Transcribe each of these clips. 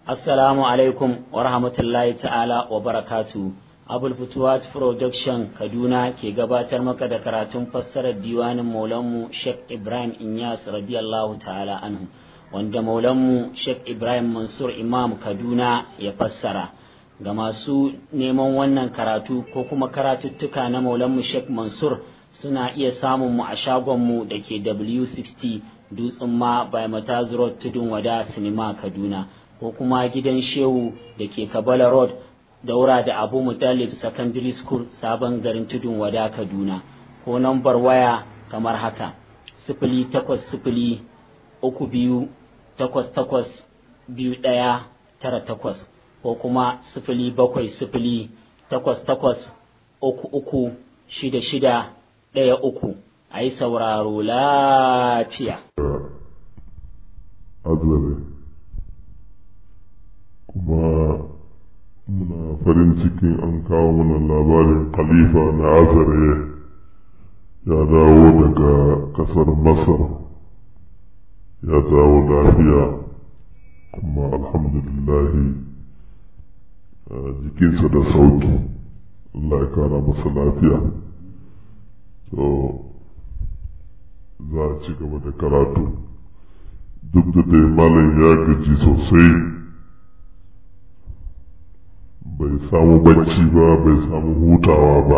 Assalamu alaikum wa rahmatullahi ta'ala wa barakatu. Abul Futuwat Production Kaduna ke gabatar maka da karatun fassarar diwanin Maulanmu Sheikh Ibrahim Inyas radiyallahu ta'ala anhu wanda Maulanmu Sheikh Ibrahim Mansur Imam Kaduna ya fassara. Ga masu neman wannan karatu ko kuma karatuttuka na Maulanmu Sheikh Mansur suna iya samun mu a shagonmu da ke W60 Dutsen ma by Mataz Road Tudun Wada Sinima Kaduna. ko kuma gidan shehu da ke kabala road daura da abu mutalib secondary school sabon garin tudun wada kaduna ko nambar waya kamar haka sifili takwas sifili uku biyu takwas takwas biyu ɗaya tara takwas ko kuma sifili bakwai sifili takwas takwas uku uku shida shida ɗaya uku a yi sauraro lafiya. kuma muna farin cikin an kawo mana labarin khalifa na azare ya dawo daga kasar masar ya dawo lafiya kuma alhamdulillahi jikinsa da sauki Allah ya kara masa lafiya so za a ci gaba da karatu duk da dai malam ya gaji sosai bai samu bacci ba bai samu hutawa ba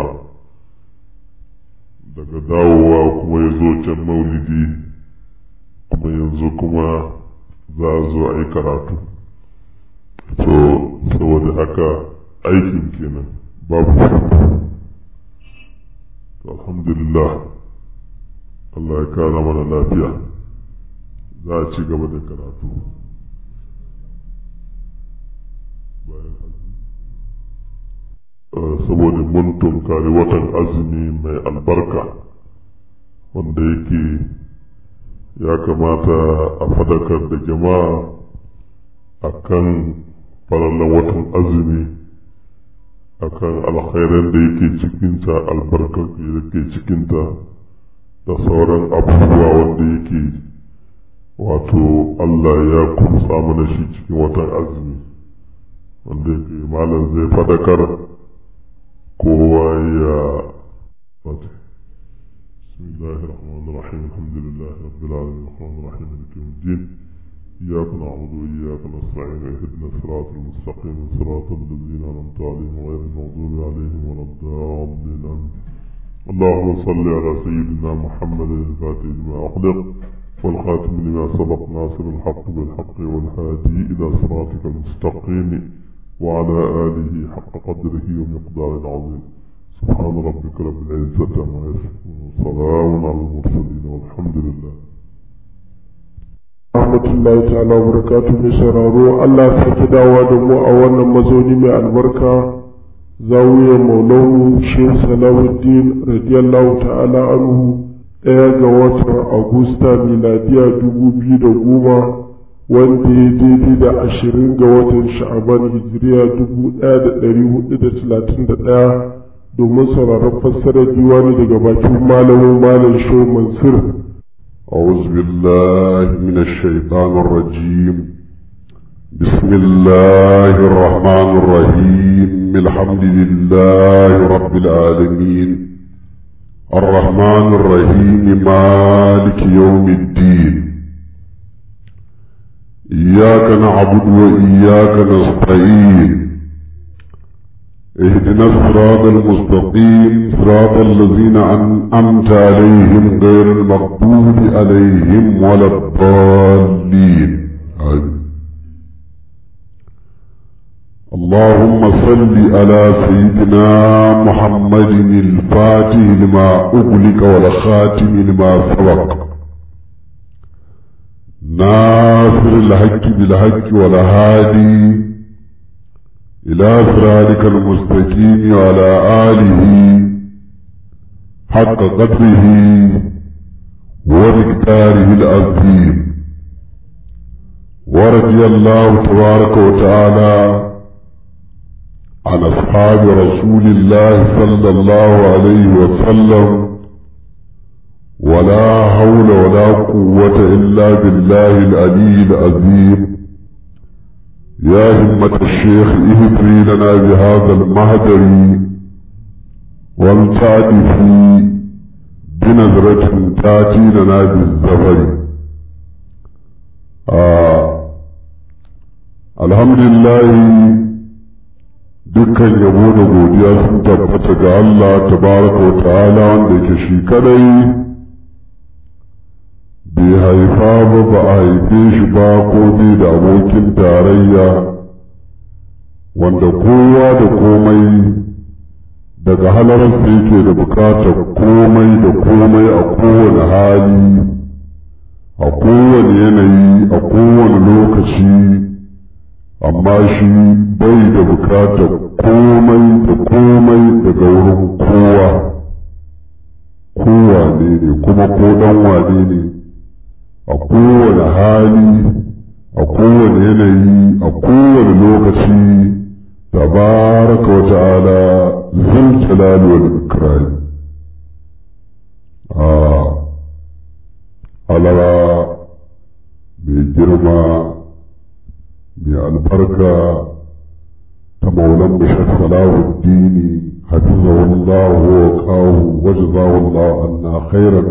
daga dawowa kuma ya zo can maulidi kuma yanzu kuma za a zo a yi karatu so saboda haka aikin kenan babu to alhamdulillah Allah ya kara mana lafiya za a ci gaba da karatu bayan saboda mun tunkari watan azumi mai albarka wanda yake ya kamata a fadakar da jama'a a kan farallan watan azumi a kan alkhairan da yake cikinta albarkar da yake cikinta da sauran abubuwa wanda yake wato Allah ya kumsa mana shi cikin watan azumi wanda yake malam zai fadakar kowa ya wata بسم الله الرحمن الرحيم الحمد لله رب العالمين الرحمن الرحيم مالك يوم الدين إياك نعبد وإياك نستعين اهدنا الصراط المستقيم صراط الذين أنعمت عليهم غير المغضوب عليهم ولا الضالين اللهم صل على سيدنا محمد الفاتح لما أخلق والخاتم لما سبق ناصر الحق بالحق والهادي إلى صراطك المستقيم وعلى آله حق قدره ومقدار العظيم سبحان ربك رب العزة عما يصفون وسلام على المرسلين والحمد لله rahmatullahi ta'ala wa barakatuhu mai sauraro Allah sake dawa da mu a wannan mazauni mai albarka zawiyar maulamu shehu salahuddin radiyallahu ta'ala anhu ɗaya ga watan agusta miladiya dubu biyu da goma wanda ya daidai da ashirin ga watan sha'aban hijiriya dubu ɗaya da ɗari hudu da talatin da ɗaya domin sauraron fassarar diwani daga bakin malamin malam sho mansur أعوذ بالله من الشيطان الرجيم بسم الله الرحمن الرحيم الحمد لله رب العالمين الرحمن الرحيم مالك يوم الدين إياك نعبد وإياك نستعين اهدنا الصراط المستقيم صراط الذين أنعمت عليهم غير المغضوب عليهم ولا الضالين آمين اللهم صل على سيدنا محمد الفاتح لما أغلق والخاتم لما سبق ناصر الحق بالحق والهادي إلى صراطك المستقيم وعلى آله حق قدره ومقداره العظيم ورضي الله تبارك وتعالى عن أصحاب رسول الله صلى الله عليه وسلم ولا حول ولا قوة إلا بالله العلي العظيم يا همة الشيخ اهدري لنا بهذا المهدر والتعدفي بنظرة تأتي لنا بالزفر آه الحمد لله dukkan yabo da godiya sun tabbata ga Allah tabaraka wa ta'ala wanda yake shi kadai bai haifa ba ba a haife shi ba ko bai da abokin tarayya wanda kowa da komai daga halararsa yake da bukatar komai da komai a kowane hali a kowane yanayi a kowane lokaci amma shi bai da bukatar komai da komai daga wurin kowa kowa ne ne kuma ko dan wane ne a kowane hali a kowane yanayi a kowane lokaci tabaraka wa ta'ala zul jalali wal ikram a alara mai girma mai albarka ta maulan bashar salahuddini hafizahullahu wa kawo wajzahullahu anna khairan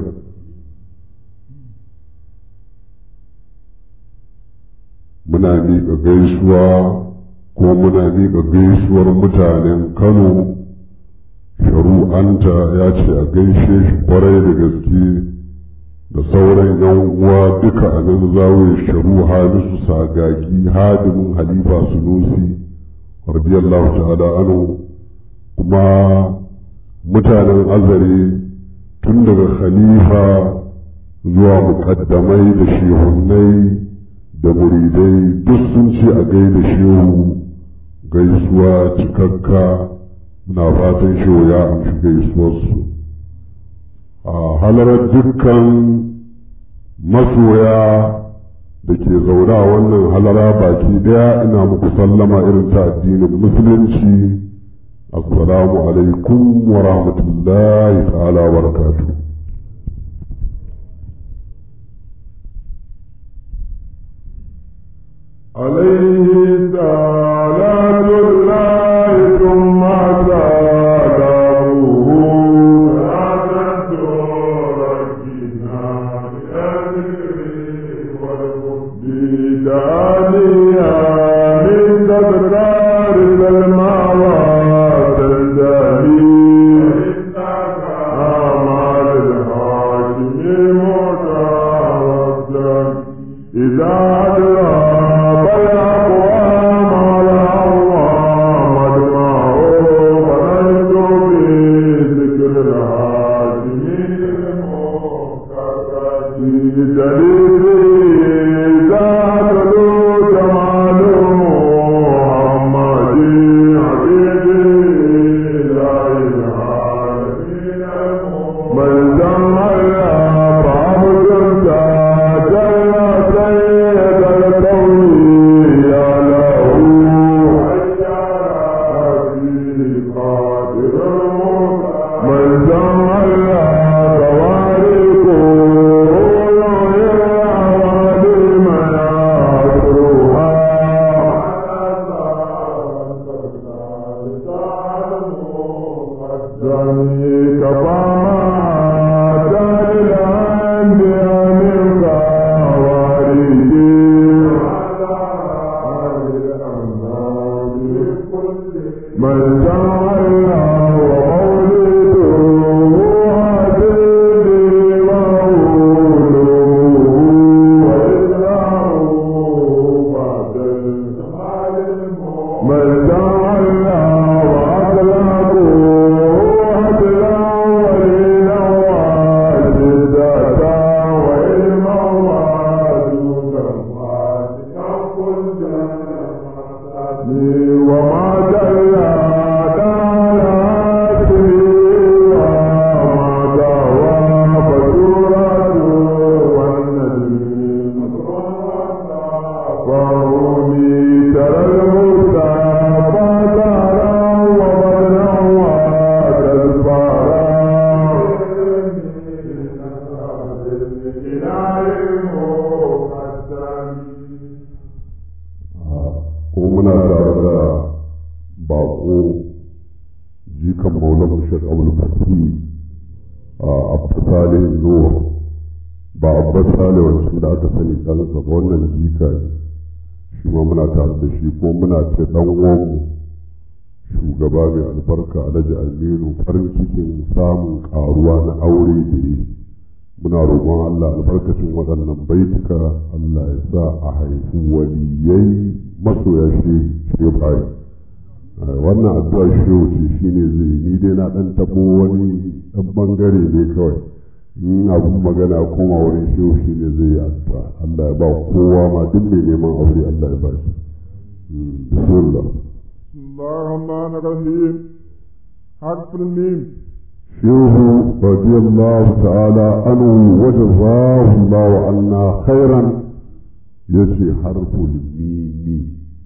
muna miƙa gaisuwa ko muna miƙa gaisuwar mutanen kano sharu'anta ya ce a gaishe shi kwarai da gaske da sauran yan uwa duka a nan zawo sharu halisu sagagi hadimin halifa sunusi radiyallahu ta'ala anhu kuma mutanen azare tun daga khalifa zuwa muƙaddamai da shehunnai da muridai duk sun ce a gaida shehu gaisuwa cikakka muna fatan shehu ya amshi gaisuwarsu a halarar dukkan masoya da ke zaune a wannan halara baki daya ina muku sallama irin ta addinin musulunci assalamu alaikum wa rahmatullahi ta'ala wa barakatuh عليه صلاة الله ثم سلامه صلاة تركنا بأذكره والحب دانيا من تكرار المواد الدهي أعمال الحاكم متعبدا إذا أدرى muna tare da bako jikan maulan shek abul fati a abdusale zuwa ba abbas sale wancan da aka sani ɗansa ba wannan jika ne shi ma muna tare da shi ko muna ce ɗan uwanmu shugaba mai albarka alhaji aminu farin cikin samun ƙaruwa na aure da yi muna roƙon allah albarkacin waɗannan baituka allah ya sa a haifi waliyai masoya shi shi bayan wannan addu'a shehu ce shine zai ni dai na ɗan taɓo wani ɗan ɓangare ne kawai in abun magana koma wurin shehu shi ne zai yi addu'a Allah ya ba kowa ma duk mai neman aure Allah ya ba shi bismillah الرحمن الرحيم حرف الميم shehu radiyallahu ta'ala anhu wa jazahu Allah anna khairan yace harful mimi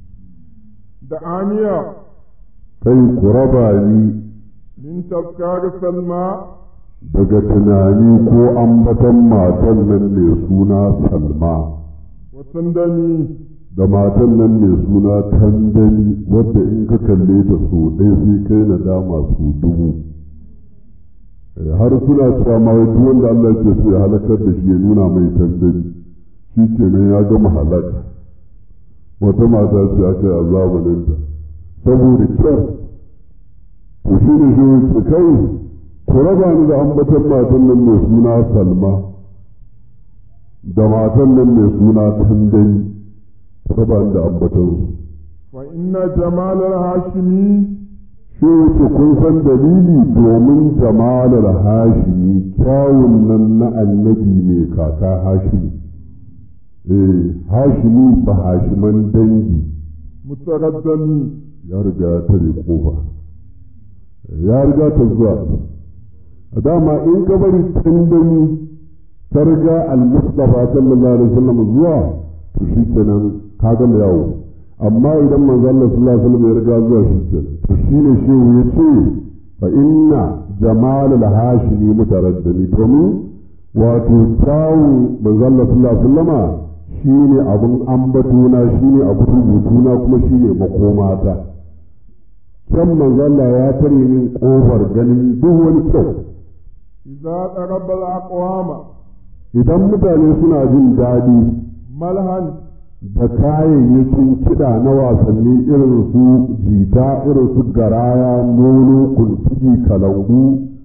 دعانية kai ku raba ni من تذكار سلمى daga tunani ko ambaton matan nan mai suna salma وسندمي da matan nan mai suna tandani wadda in ka kalle ta so ɗaya sai kai na dama su dubu har suna cewa ma wai duk wanda Allah ke so ya halakar da shi ya nuna mai tandani shi kenan ya gama halaka wata mata ce aka yi a zamaninta saboda kyar to shi ne shi ce kai ku raba ni da ambaton matan nan mai suna salma da matan nan mai suna tandani raba ni da ambaton su فإن جمال الهاشمي shi wuce kun san dalili domin jamalar hashimi kyawun nan na annabi mai kaka hashimi eh hashimi ba hashiman dangi متردمي ya riga ya tare kofa ya riga ta zuwa a dama in ka bari tandani ta riga al-mustafa sallallahu alaihi wasallam zuwa to shi kenan ka gama yawo amma idan manzo Allah sallallahu alaihi wasallam ya riga zuwa shi kenan to shine shehu ya ce fa inna jamal al-hashimi mutaraddami domin wato kyawun manzo Allah sallallahu alaihi wasallama shine abun ambatona shine abun rubutuna kuma shine makomata kan manzo Allah ya tare min kofar ganin duk wani kyau إذا ضرب الأقوام idan mutane suna jin daɗi ملها da kayayyakin kiɗa na wasanni irin su jita irin su garaya nono kuntugi kalangu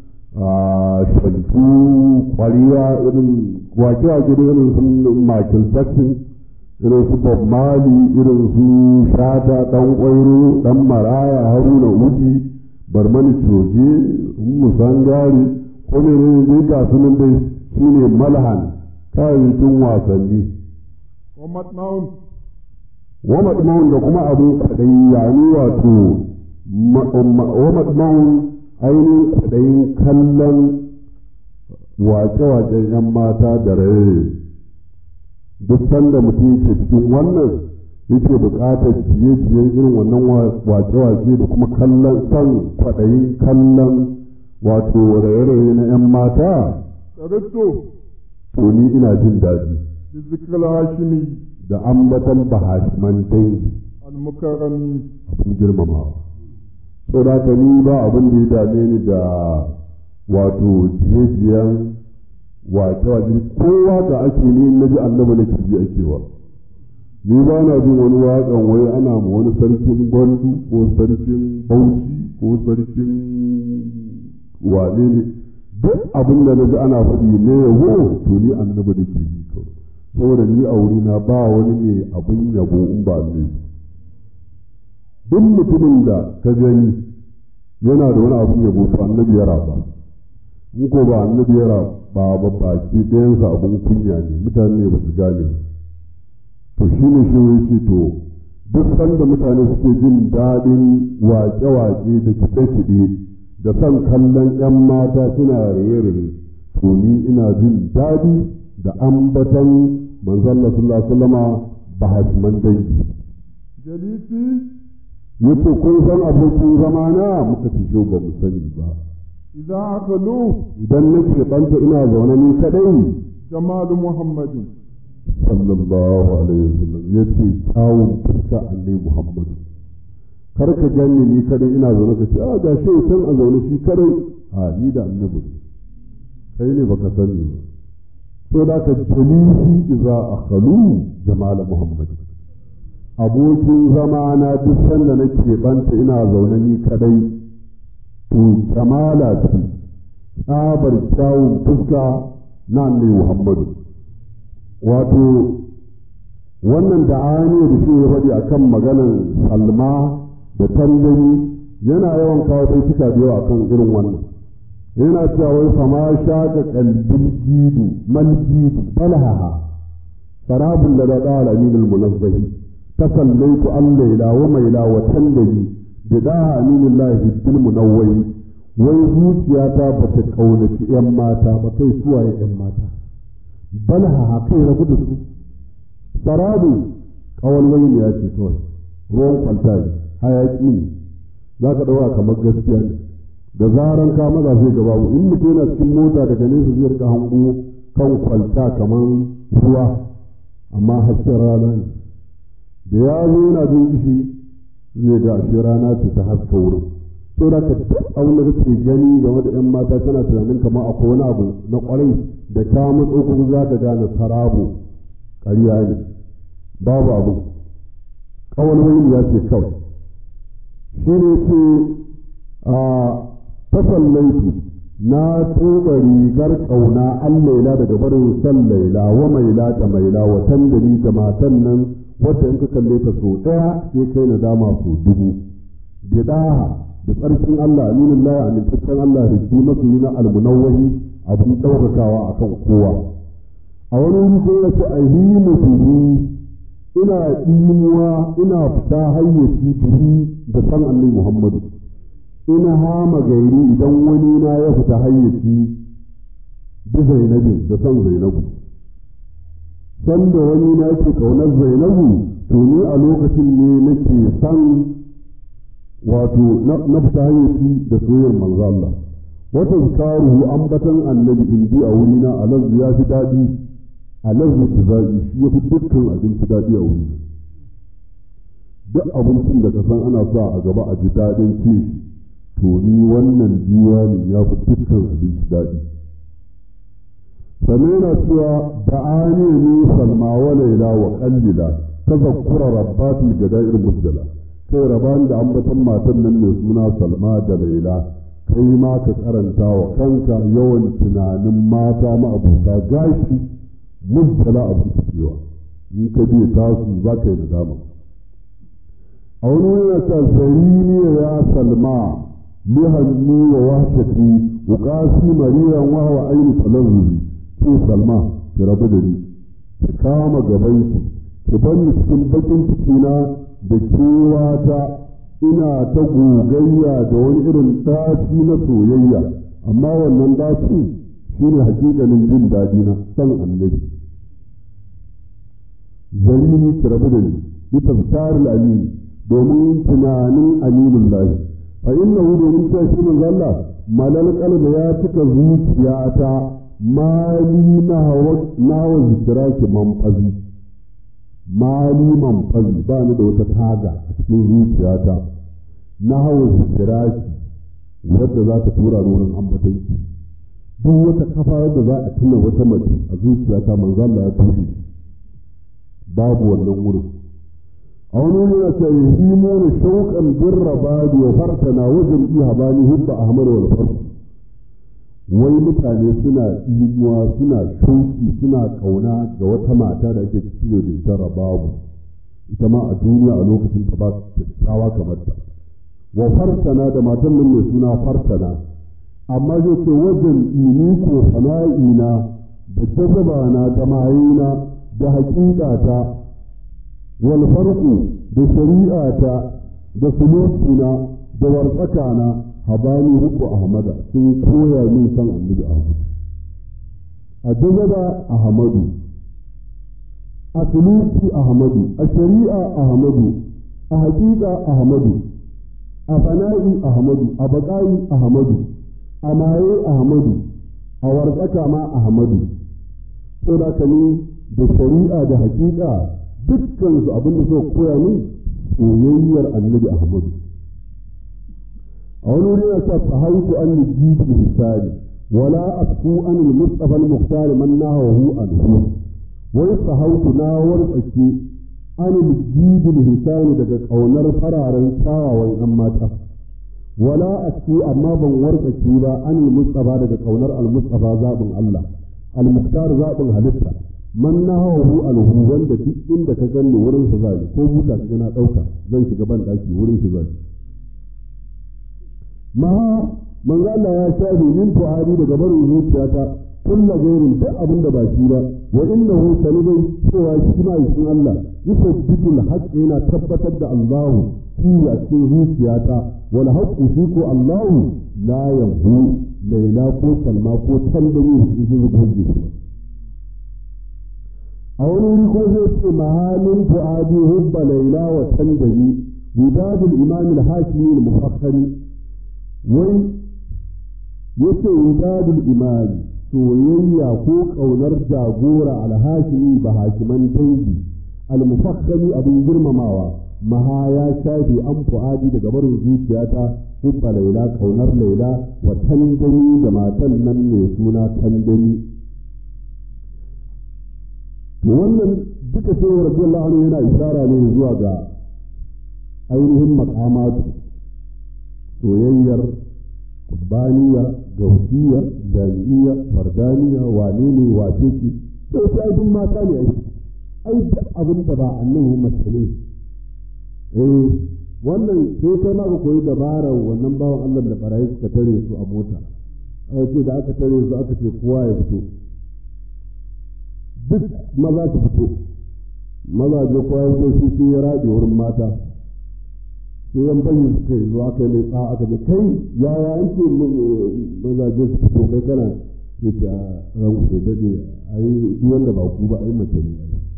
shantu kwariya irin wake-wake da irin su Michael Jackson irin su Bob Marley irin su Shata ɗan ƙwairo ɗan maraya haruna uji barmani coge musangari ko ne ne dai ga sunan dai shine malhan kayayyakin wasanni ومطمئن wa madma'un da kuma abin kwaɗayi yani wato wa madma'un ainihin kwaɗayin kallon wace-wacen 'yan mata da raye duk sanda mutum yake cikin wannan yake buƙatar ciye-ciyen irin wannan wace-wace da kuma kallon son kwaɗayin kallon wato raye-raye na 'yan mata قررت to ni ina jin daɗi بذكر الهاشمي da ambatan bahashiman dangi المكرم abin girmamawa so da haka ni ba abin da ya dame ni da wato jiyejiyan wake wake kowa da ake ni na ji annabi na ji ake wa ni ba na jin wani waƙan wai ana ma wani sarkin gwandu ko sarkin bauchi ko sarkin wane ne duk abin da na ji ana faɗi ne yawo to ni annabi da ke ji kawai saboda ni a wurina ba wani ne abin yabo in ba ne duk mutumin da ka gani yana da wani abin yabo to annabi ya raba in ko ba annabi ya raba ba baki ɗayansa abin kunya ne mutane ba su gane to shi ne shi ya ce to duk sanda mutane suke jin daɗin waƙe-waƙe da kiɗe-kiɗe da son kallon 'yan mata suna raye-raye to ni ina jin daɗi da ambatan manzon Allah sallallahu alaihi wasallama ba hasman dangi جليسي yace kun san abokin zamana muka ci jo ba mu sani ba إذا عقلوا idan nake banta ina zaune ni kadai جمال محمد sallallahu alaihi wasallam ya ce kyawun fuska annabi muhammadu kar ka ganni ni kadai ina zaune ka ce a ga shi can a zaune shi kadai a ni da annabi kai ne baka sani ba so da ka jalisi iza akhalu jamal muhammad abokin zama na duk sanda nake banta ina zaune ni kadai to jamala ce tsabar kyawun fuska na annabi muhammadu wato wannan da da shi ya faɗi akan maganan salma da tallani yana yawan kawo baituka da yawa akan irin wannan yana cewa wai fama shaka kalbin gidu mal gidu falhaha sarabun da da qala min al munazzahi tasallaitu an layla wa maila wa tallani da da aminillahi bil munawwai wai zuciyata ba ta kaunaci yan mata ba kai suwaye yan mata balhaha kai rabu da su sarabu kawalwai ya ce kawai ruwan kwalta ne hayaki ne za ka ɗauka kamar gaskiya ne da zaran ka maza zai gaba mu in mutum yana cikin mota daga nesa zai rika hango kan kwalta kamar ruwa amma hasken rana ne da ya zo yana jin ishi zai ga ashe rana ce ta haska wurin to da ka abin da kake gani game da yan mata kana tunanin kamar akwai wani abu na kwarai da ka matso kuma za ka gane sarabo ƙarya ne babu abu kawalwai ya ce kawai shi ne ce a tafallaitu na tuba rigar ƙauna an laila daga barin san laila wa maila da maila wa tandari da matan nan wadda in ka kalle ta so ɗaya sai kai na dama so dubu bidaha da tsarkin Allah aminin laya amintaccen Allah rikki masoyi na almunawwahi abin ɗaukakawa akan kowa a wani wuri sai ya ce ahimu bihi ina imuwa ina fita hayyaci bihi da san annabi Muhammadu ina hama gairi idan wani na ya fita hayyaci bi Zainabi da san Zainabu san da wani na yake kaunar Zainabu to ni a lokacin ne nake san wato na fita hayyaci da soyayyar manzo Allah wata zikaruhu ambatan annabi indi a wurina alazzu ya fi daɗi alazzu tizazi shi ya fi dukkan abinci daɗi a wurina duk abincin da ka san ana sa a gaba a ji daɗin ci shi to ni wannan diwani ya fi dukkan abinci daɗi sannan yana cewa da'ani ni salma wa laila wa qallila tazakkura rabbatul gada'ir musdala kai raban da ambatan matan nan mai suna salma da laila kai ma ka karanta wa kanka yawan tunanin mata ma'abuta gashi musdala abu cewa in ka biya tasu za ka yi nadama a wani yana ta zarini ya salma lihanni wa wahshati wa qasi mariyan wa wa aini talazzuzi ke salma ki rabu da ni ki kama gaban ki ki banni cikin bakin cikina da kewata ina ta gogayya da wani irin ɗaci na soyayya amma wannan ɗaci shi ne hakikalin jin daɗi na san annabi zarini ki rabu da ni bi tafsar al-amin domin tunanin aminin lahi fa innahu domin cewa shi manzo Allah malal qalbi ya cika zuciyata mali na hawa na hawa zikiraki manfazi mali manfazi ba ni da wata taga a cikin zuciyata na hawa zikiraki wadda za ta tura ni wurin ambatanki duk wata kafa wadda za a tuna wata mace a zuciyata manzo Allah ya tushe babu wannan wurin a wani wuri ya ce yahimu na shauƙan birra badi wa fartana wajen iya bani hubba ahmad wal farko wai mutane suna imuwa suna shauki suna kauna ga wata mata da ake ciyo da ita rababu ita ma a duniya a lokacin ta ba kyakkyawa kamar ta wa fartana da matan nan mai suna fartana amma zai ce wajen ini ko sana'ina da jazaba na gamayina da haƙiƙata wal farqu da shari'ata da sulukina da wartsakana habani ruku ahmada sun koya min san annabi ahmad a jazaba ahmadu a suluki ahmadu a shari'a ahmadu a haƙiƙa ahmadu a fana'i ahmadu a baƙa'i ahmadu a maye ahmadu a wartsaka ma ahmadu saboda ka ni da shari'a da hakika dukkan su abin da suka koya min soyayyar annabi ahmadu a wani wuri yana sa fahimtu an jibi misali wala asku an al-mustafa al-mukhtar man nahawu anhu wai fahimtu na wartsake an jibi misali daga kaunar fararen kyawawan yan mata wala asku amma ban wartsake ba an al-mustafa daga kaunar al-mustafa zabin Allah al-mukhtar zabin halitta man nahawu anhu wanda duk inda ka ganni wurin sa zai ko buta ka na dauka zan shiga ban daki wurin shi zai ma manzo Allah ya shafe min fu'adi daga barin zuciyata kulla gairin duk abin da ba shi ba wa innahu sanidai cewa shi ma cikin Allah yusabbitu al-haqq yana tabbatar da Allahu shi a cikin zuciyata wal haqqu shi ko Allahu la yamhu laila ko salma ko tandani shi zai goge shi a wani wuri ko zai ce mahalin fu'adi hubba laila wa tandani widadul imam al-hashimi al-mufakkari wai yace widadul imani soyayya ko ƙaunar jagora alhashimi ba hakiman dangi almufakkami abin girmamawa maha ya shafe an fu'adi daga barin zuciyata hubba laila ƙaunar laila wa tandani da matan nan mai suna tandani wannan duka sai radiyallahu anhu yana isara ne zuwa ga ainihin maqamatu soyayyar kurbaniya gausiya jami'iya fardaniya wane ne wace ce sai sai duk mata ne ai ai duk abin da ba annabi mace ne eh wannan sai kai ma ka koyi dabarar wannan bawan Allah da barayi suka tare su a mota aka ce da aka tare su aka ce kowa ya fito duk maza su fito maza je kowa ya fito shi sai ya raɗe wurin mata sai yan bayin suka yi zuwa kai mai tsawa aka ce kai yaya an ce mazaje su fito kai kana ce ce a ran ku daɗe a yi duk wanda ba ku ba a yi mace ne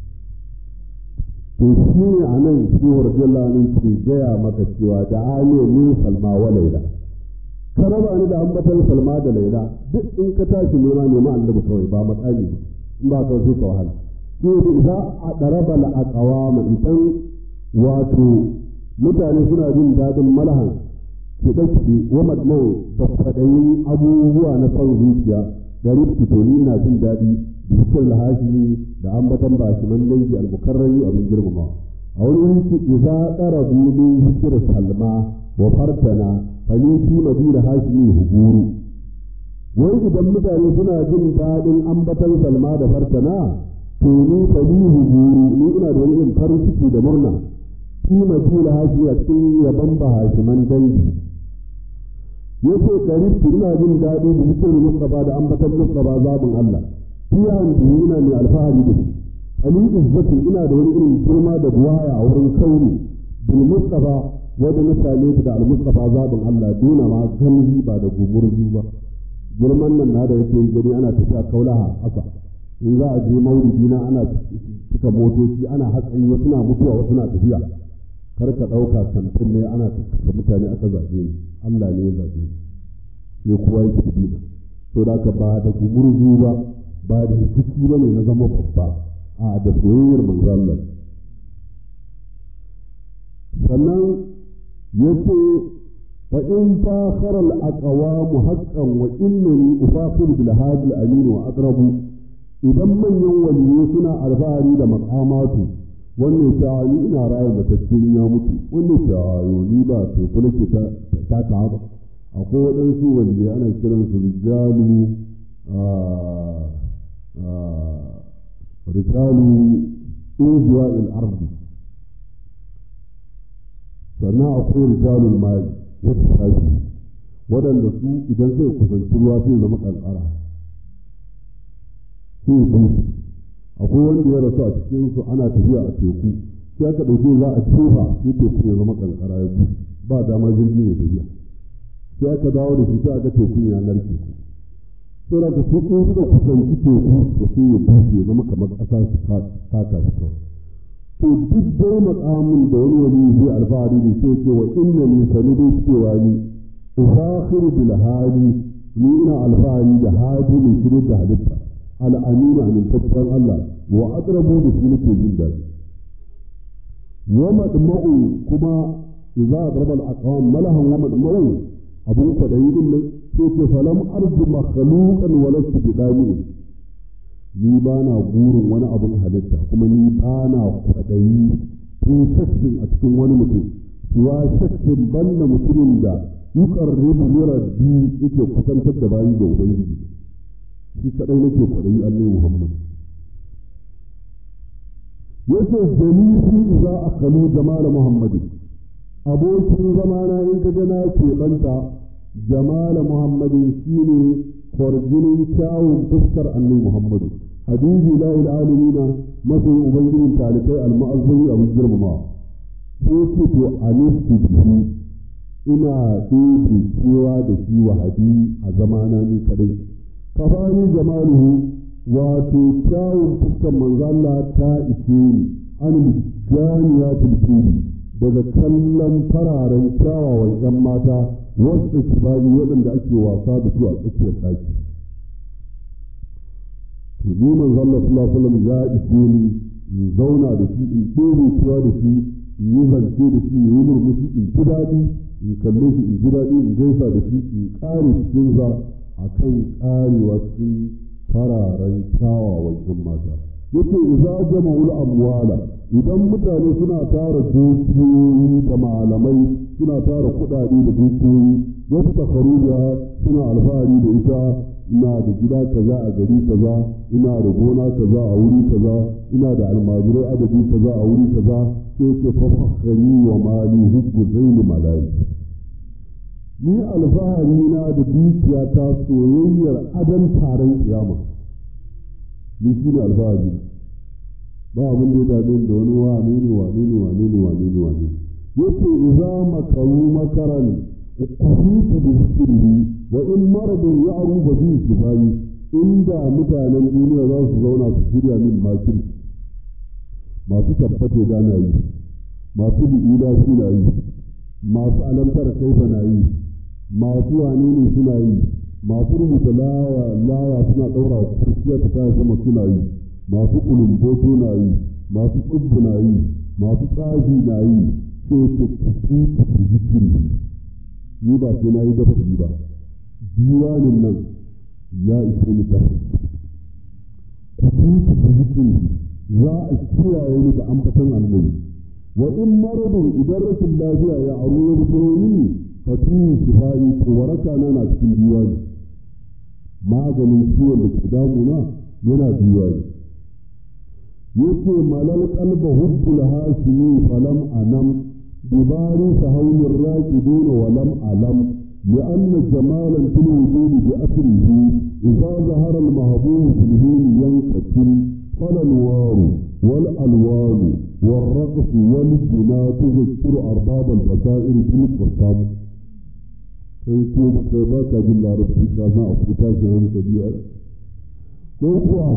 to shi ne a nan shi wa radiyallahu anhu ke gaya maka cewa da aliyu min salma wa laila ka raba ni da ambatan salma da laila duk in ka tashi nema nema annabi kawai ba matsali ba in ba ka sai ka wahala shi ne za a ɗaraba la'aƙawa idan wato mutane suna jin daɗin malahan kiɗe-kiɗe wa matnan da kwaɗayin abubuwa na son zuciya da rifki to ni ina jin daɗi bikin lahashimi da ambatan bashiman dangi almukarrami abin girmama a wani wuri ce iza ƙara min hikir salma wa fartana fani fi madina hashimi huburu wai idan mutane suna jin daɗin ambatan salma da fartana to ni fani huburu ni ina da wani irin farin ciki da murna fi madina hashi a cikin yaban bahashiman dangi yace karibtu ina jin daɗi da zikirin mustafa da ambatan mustafa zabin Allah fiya biyu ina mai alfahari da shi ali izzatin ina da wani irin girma da buwaya a wurin kauni bil mustafa wanda na same da al mustafa zabin Allah duna ma ganzi ba da gumurzu ba girman nan na da yake gani ana tafiya kaulaha haka in za a je maulidi na ana cika motoci ana hatsari wasu na mutuwa wasu na tafiya kar ka ɗauka kantin ne ana tattata mutane aka zaɓe ni Allah ne ya zaɓe ni sai kowa ya ci dina to da ka ba da gumurzu ba ba da rikici ba ne na zama babba a da soyayyar manzo Allah sannan yace fa in fakhara al aqwam haqqan wa innani ufakhir bil hadi al amin wa aqrabu idan manyan waliyai suna alfahari da maqamatu wannan ta ni ina rayar da tattalin ya mutu wannan ta ni ba sai kula ke ta ta ta ba akwai waɗansu waliyai ana kiransu rijalu rijalu injiwa al-ardi sannan akwai rijalul mali wata sashi waɗanda su idan zai kusanci ruwa sai zama kankara sai bushe akwai wanda ya rasu a cikin su ana tafiya a teku sai aka ɗauke za a cefa sai teku ya zama kankara ya bushe ba dama jirgin ya tafiya sai aka dawo da shi sai aka tekun ya narke ku sai da su in suka kusanci teku to sai ya bushe ya zama kamar ƙasa su taka shi kawai to duk dai makamin da wani wani zai alfahari da sai ce wa inna ni sani dai cewa ni ufakhiru bil hadi ni ina alfahari da hadi mai shirin da halitta al'amina amintaccen Allah wa aqrabu da shi nake jin daɗi wa madma'u kuma idza aqraba al-aqwam malahan wa madma'u abun kwadayi din nan sai ce falam arju makhluqan wa lastu bidami ni ba na burin wani abun halitta kuma ni ba na kwadayi fi shakkin a cikin wani mutum wa shakkin banda mutumin da yuqarribu li rabbi yake kusantar da bayi ga ubangiji shi kadai nake kwadayi Allah Muhammad yace dalili idza akalu jamal muhammadin abokin zamana in ka gana ke banta jamal muhammadin shine kwarjinin kyawun fuskar annabi muhammadu habibi la ilaha masoyin ubangijin talikai almu'azzami abin girmama sai ce to anistu bihi ina ɗebe cewa da shi wahadi a zamana ni kadai kafani jamaluhu wato kyawun fuskar manzo Allah ta ishe ni an ganiya tilfili daga kallon fararen kyawawan ‘yan mata wasu kibari waɗanda ake wasa da su a tsakiyar ɗaki. To ni manzo Allah sallallahu alaihi ya ishe ni in zauna da shi in ɗebe cewa da shi in yi zance da shi in yi murmushi in ji daɗi in kalle shi in ji daɗi in gaisa da shi in ƙare cikinsa a kan ƙarewa cikin fararen kyawawan ‘yan mata. Yake iza jama'ul amwala idan mutane suna tara dukiyoyi da malamai suna tara kuɗaɗe da dukiyoyi wasu takaruwa suna alfahari da ita ina da gida kaza a gari kaza ina da gona kaza a wuri kaza ina da almajirai adadi kaza a wuri kaza sai ce fafakhari wa mali hubbu zaini malali ni alfahari na da dukiya ta soyayyar adan taron kiyama ni shi ne alfahari ba abin da ya dame da wani wane ne wane ne wane ne wane ne wane yace idza makaru makaran kufitu bi sirri wa in maradun ya'ru ba bi kifayi inda mutanen duniya za su zauna su shirya min makir masu tabbate da na yi masu bi'ida suna yi masu alamtar kaifa na yi masu wane ne suna yi masu rubuta laya laya suna ɗaura kurciya ta kaya sama suna yi masu kulumboto na yi masu tsubbu na yi masu tsaji na yi sai ku kusi ku zikiri ni ba sai na yi dafa ba diwanin nan ya ishe ni dafa kusi ku zikiri za a kiyaye ni da ambatan annabi wa in maradun idan rashin lafiya ya aru ya fito mini fatihi shifai to waraka na na cikin diwani maganin ciwon da ke damuna yana diwani yace malal qalba hubbul hashimi falam anam dubari sahawlir raqidun wa lam alam لأن جمالا في الوجود بأثره إذا ظهر المهبوب في الهين ينقتل فالأنوار والألوان والرقص والجنا تذكر أرباب البصائر في القرطان sai ko kai ba ka jin larabci ka san a fita shi hankali a ko kuwa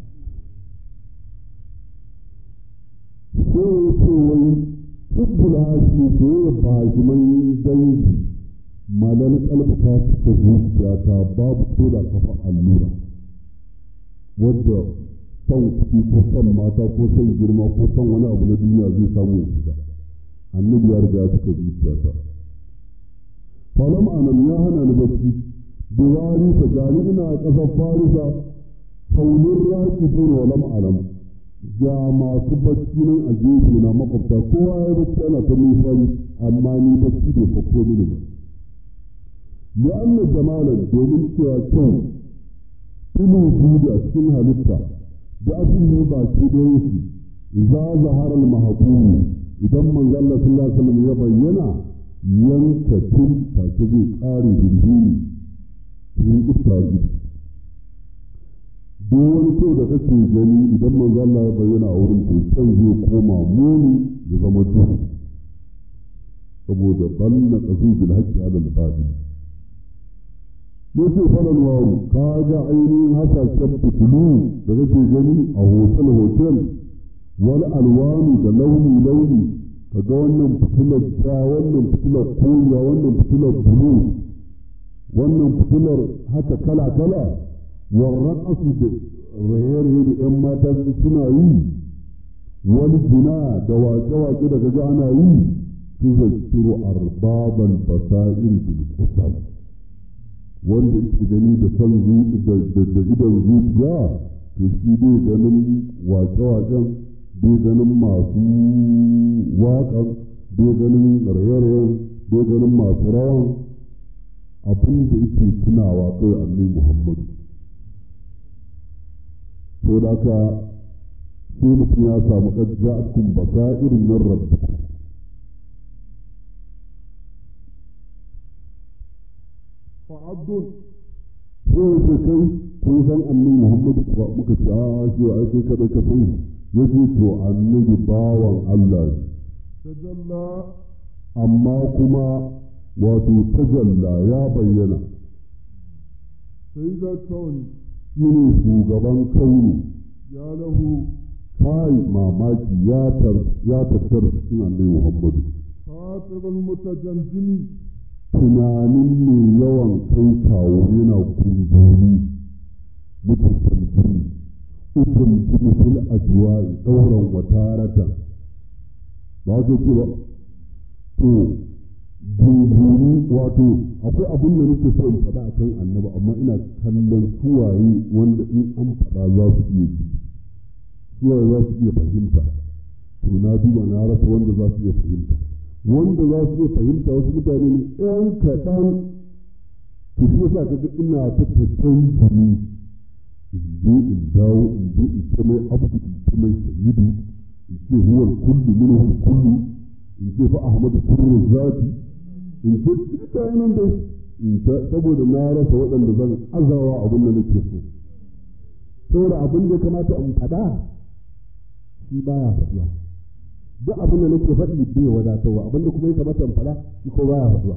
sai ya ce wai hubbul hashi ko ya bajiman dangi malal kalba ta cika zuciya ta babu ko da kafa allura wadda son kuɗi ko son mata ko son girma ko son wani abu na duniya zai samu ya shiga annabi ya riga ya cika zuciya ta falam anan ya hana ni bacci biwari ta gani ina a ƙasar farisa faulin raki tun walam alam ga masu bacci nan a gefe na makwabta kowa ya bacci ana ta nufari amma ni bacci bai fakko mini ba li'anna jamalan domin cewa kyau ilu biyu a cikin halitta da asali ba ke da yake za zaharar mahakumi idan manzo Allah sallallahu alaihi wasallam ya bayyana yanka tun take zai ƙare hirhini cikin istaji duk wani kyau da kake gani idan manzo Allah ya bayyana a wurin to can zai koma muni ya zama duhu saboda banna qazu bil haqqi ala al batil yace falan wawu ka ga ainihin hasashen fitilu da kake gani a hotel hotel wani alwanu da launi launi kaga wannan fitilar ja wannan fitilar koriya wannan fitilar bulu wannan fitilar haka kala kala warran asu da raye-raye da ‘yan mata suna yi wani gina da wake-wake da gaji ana yi tuzakkiru arbaban basa'ir bil qusam wanda yake gani da san da idan zuciya to shi bai ganin wake-waken bai ganin masu waƙan bai ganin raye-rayen bai ganin masu rawan abin da yake tunawa kai annabi muhammadu to da ka sai mutum ya samu ƙajja'atun basairin min rabbikum fa'abdun sai ya ce kai kun san annabi muhammadu kuwa muka ce a shi ai kai kada ka san shi yace to annabi bawan Allah ne tajalla amma kuma wato tajalla ya bayyana sai da kawai shi ne shugaban kauni ya lahu kai mamaki ya tattara cikin annabi muhammadu fatirul mutajandimi tunanin mai yawan kai kawo yana kumburi mutajandimi ukun fil ajwa'i dauran wataratan ba su ce ba to gunguni wato akwai abin da nake so in faɗa a kan annabi amma ina kallon suwaye wanda in an faɗa za su iya ji suwaye za su iya fahimta to na duba na rasa wanda za su iya fahimta wanda za su iya fahimta wasu mutane ne ɗan kaɗan to shi yasa kaga ina ta tattan jini in je in dawo in je in ce mai abu in ce mai sayyidu in ce huwal kullu minhu kullu in ce fa ahmadu sirru zati in ce duka yanan da in ta saboda na rasa waɗanda zan azawa abin da nake so saboda abin da ya kamata in faɗa shi baya faɗuwa duk abin da nake faɗi bai wadatarwa abin da kuma ya kamata in faɗa shi ko baya faɗuwa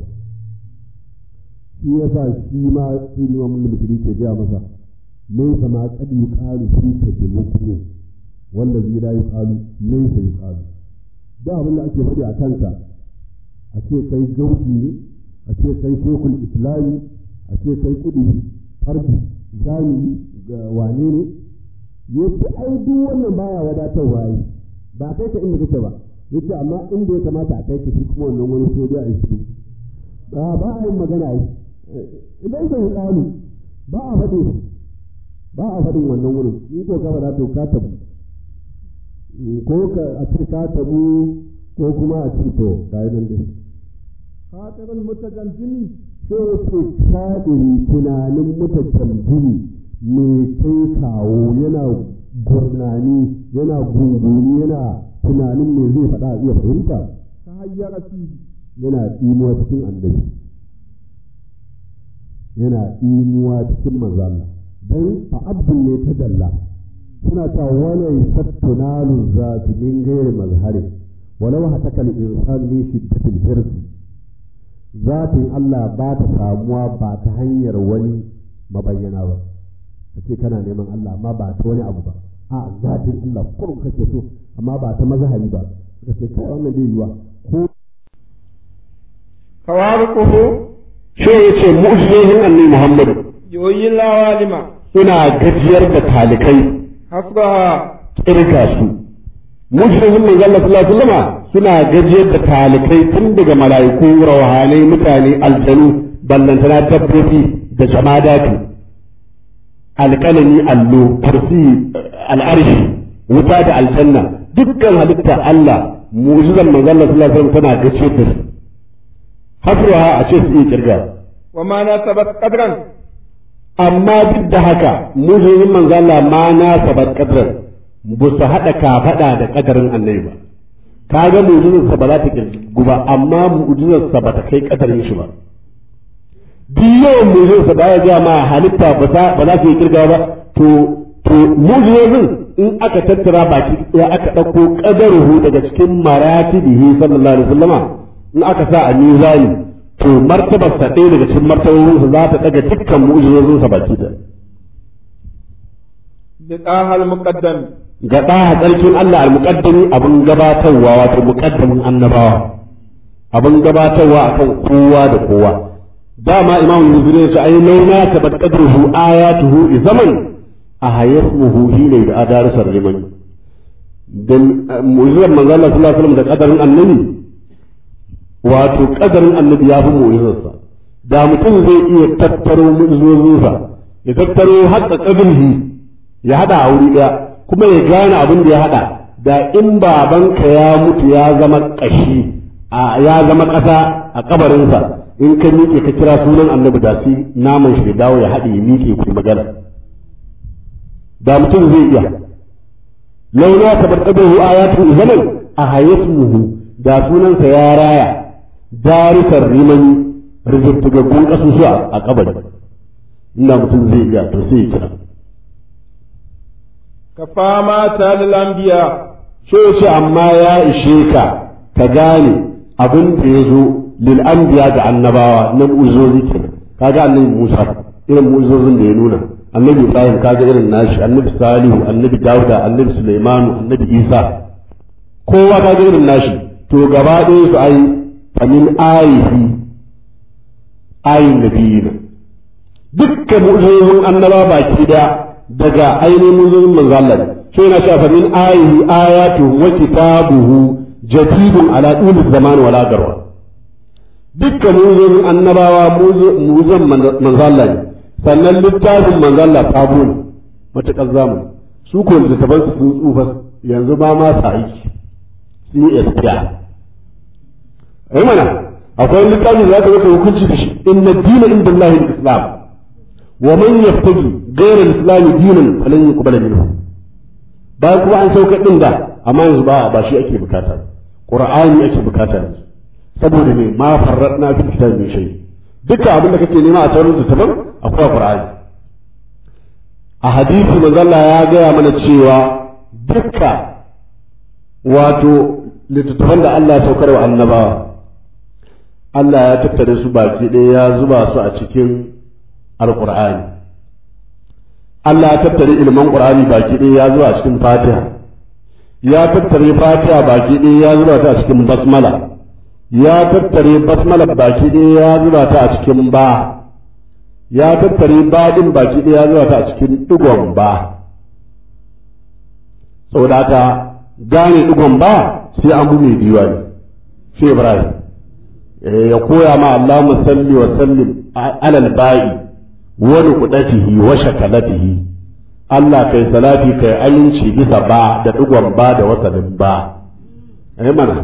shi yasa shi ma sai ma mun mutum ke gaya masa laysa ma qad yuqalu fika bi mukmin wanda zai da yuqalu laysa yuqalu da abin da ake faɗi a kanka a ce kai gauki ne a ce kai shekul islami a ce kai kudi farki zani ga wane ne yace ai duk wannan baya wadatarwa yi ba kai ka inda kake ba yace amma inda ya kamata a kai ka shi kuma wannan wani sai dai a yi ba ba a yin magana yi idan ka yi tsani ba a faɗi ba a faɗin wannan wurin in ko ka faɗa to ka tabu ko ka a ce ka tabu ko kuma a ce to ga yi nan dai خاطر المتجمجم sai ce kadiri tunanin mutajamjimi mai kai kawo yana gurnani yana gunguni yana tunanin me zai faɗa a iya fahimta تهيأ فيه yana tsimuwa cikin annabi yana tsimuwa cikin manzalla don a abdul ne ta dalla suna ta wani sattunalu za su min gairi mazhari walau hataka al-insan min shiddatil hirsi zatin Allah ba ta samuwa ba ta hanyar wani mabayyana ba kace kana neman Allah amma ba ta wani abu ba a zatin Allah kurum kake so amma ba ta mazhari ba kace kai wannan bai yiwa ko خوارقه shi ya ce mu'jizohin annabi Muhammadu يوي العوالم suna gajiyar da talikai حسبها kirga su mu'jizohin mai Allah sallallahu alaihi wasallam suna gajiyar da talikai tun daga mala'iku rawhanai mutane aljanu ballantana dabbobi da jamadatu alƙalami allo kursi al'arshi wuta da aljanna dukkan halitta Allah mu'jizan manzon Allah sallallahu alaihi wasallam tana gajiyar da su hasruha a ce su iya kirga وما ناسبت قدرا amma duk da haka mujizoyin manzo Allah ma na sabat qadran ba su hada kafada da kadarin annabi ba kaga mujizar sa ba za ta kirgu ba amma mujizar sa ba ta kai kadarin shi ba duk yawan mujizar sa baya ga ma halitta ba za ba za su yi kirga ba to to mujizozin in aka tattara baki ya aka dauko qadaruhu daga cikin maratibihi sallallahu alaihi wasallama in aka sa a mizani to martabar sa ɗaya daga cikin martabobinsa za ta daga dukkan mu'jizozinsa baki da لطه المقدم ga ɗaha tsarkin Allah al-muqaddami abin gabatarwa wato muqaddamin annabawa abin gabatarwa akan kowa da kowa dama imam nuzuri ya ce ai launa ka bad qadruhu ayatuhu i zaman a hayasmuhu hina da adarsar liman dan mu'jizar manzo Allah sallallahu alaihi wasallam da kadarin annabi wato kadarin annabi ya fi mu'jizarsa da mutum zai iya tattaro mu'jizozinsa ya tattaro hatta qadrihi ya hada a wuri daya kuma ya gane abin da ya hada da in babanka ya mutu ya zama kashi ya zama kasa a kabarinsa in ka miƙe ka kira sunan annabi da sai naman shi dawo ya haɗe ya miƙe ku magana da mutum zai iya launa ta barkabahu ayatu zaman a hayasmuhu da sunansa ya raya darisar rimani rijistagaggun ƙasusu a kabari inda mutum zai iya to sai ya kira ka fama ta lambiya so ce amma ya ishe ka ka gane abin da ya zo lil anbiya ga annabawa na mu'uzozi kenan kaga annabi Musa irin mu'uzozin da ya nuna annabi Ibrahim kaga irin nashi annabi Salihu annabi Dawuda annabi Sulaimanu annabi Isa kowa kaga irin nashi to gaba ɗaya su ai famin ayihi ayin nabiyina dukkan mu'uzozin annaba baki da daga ainihin mu'uzozin manzo Allah sai yana cewa famin ayihi ayatu wa kitabuhu jadidun ala dul zaman wala garwa dukkan muzin annabawa muzan manzalla ne sannan littafin manzalla sabo ne matuƙar zamani su ko littattafan su sun tsufa yanzu ba ma sa aiki sun yi espiya ai mana akwai littafin da zaka maka hukunci da shi inna dina inda Allah islam wa man yaftagi ghayra al-islam dinan falan yuqbala minhu bayan kuma an sauka din da amma yanzu ba ba shi ake bukata qur'ani ake bukata yanzu saboda me ma farradna fi kitab min shay dukkan abin da kake nema a sauran littattafan akwai qur'ani a hadisi manzo Allah ya gaya mana cewa dukka wato littattafan da Allah ya saukar wa annabawa Allah ya tattare su baki ɗaya ya zuba su a cikin alqur'ani Allah ya tattare ilman qur'ani baki ɗaya ya zuba a cikin fatiha ya tattare fatiha baki ɗaya ya zuba ta a cikin basmala ya tattare basmala baki ɗaya ya zuba ta a cikin ba ya tattare baɗin baki ɗaya ya zuba ta a cikin ɗigon ba saboda haka gane ɗigon ba sai an bu mai diwani sai ibrahim ya koya ma Allah musalli wa sallim alal ba'i wa nuqdatihi wa shakalatihi Allah kai salati kai aminci bisa ba da ɗigon ba da wasalin ba ai mana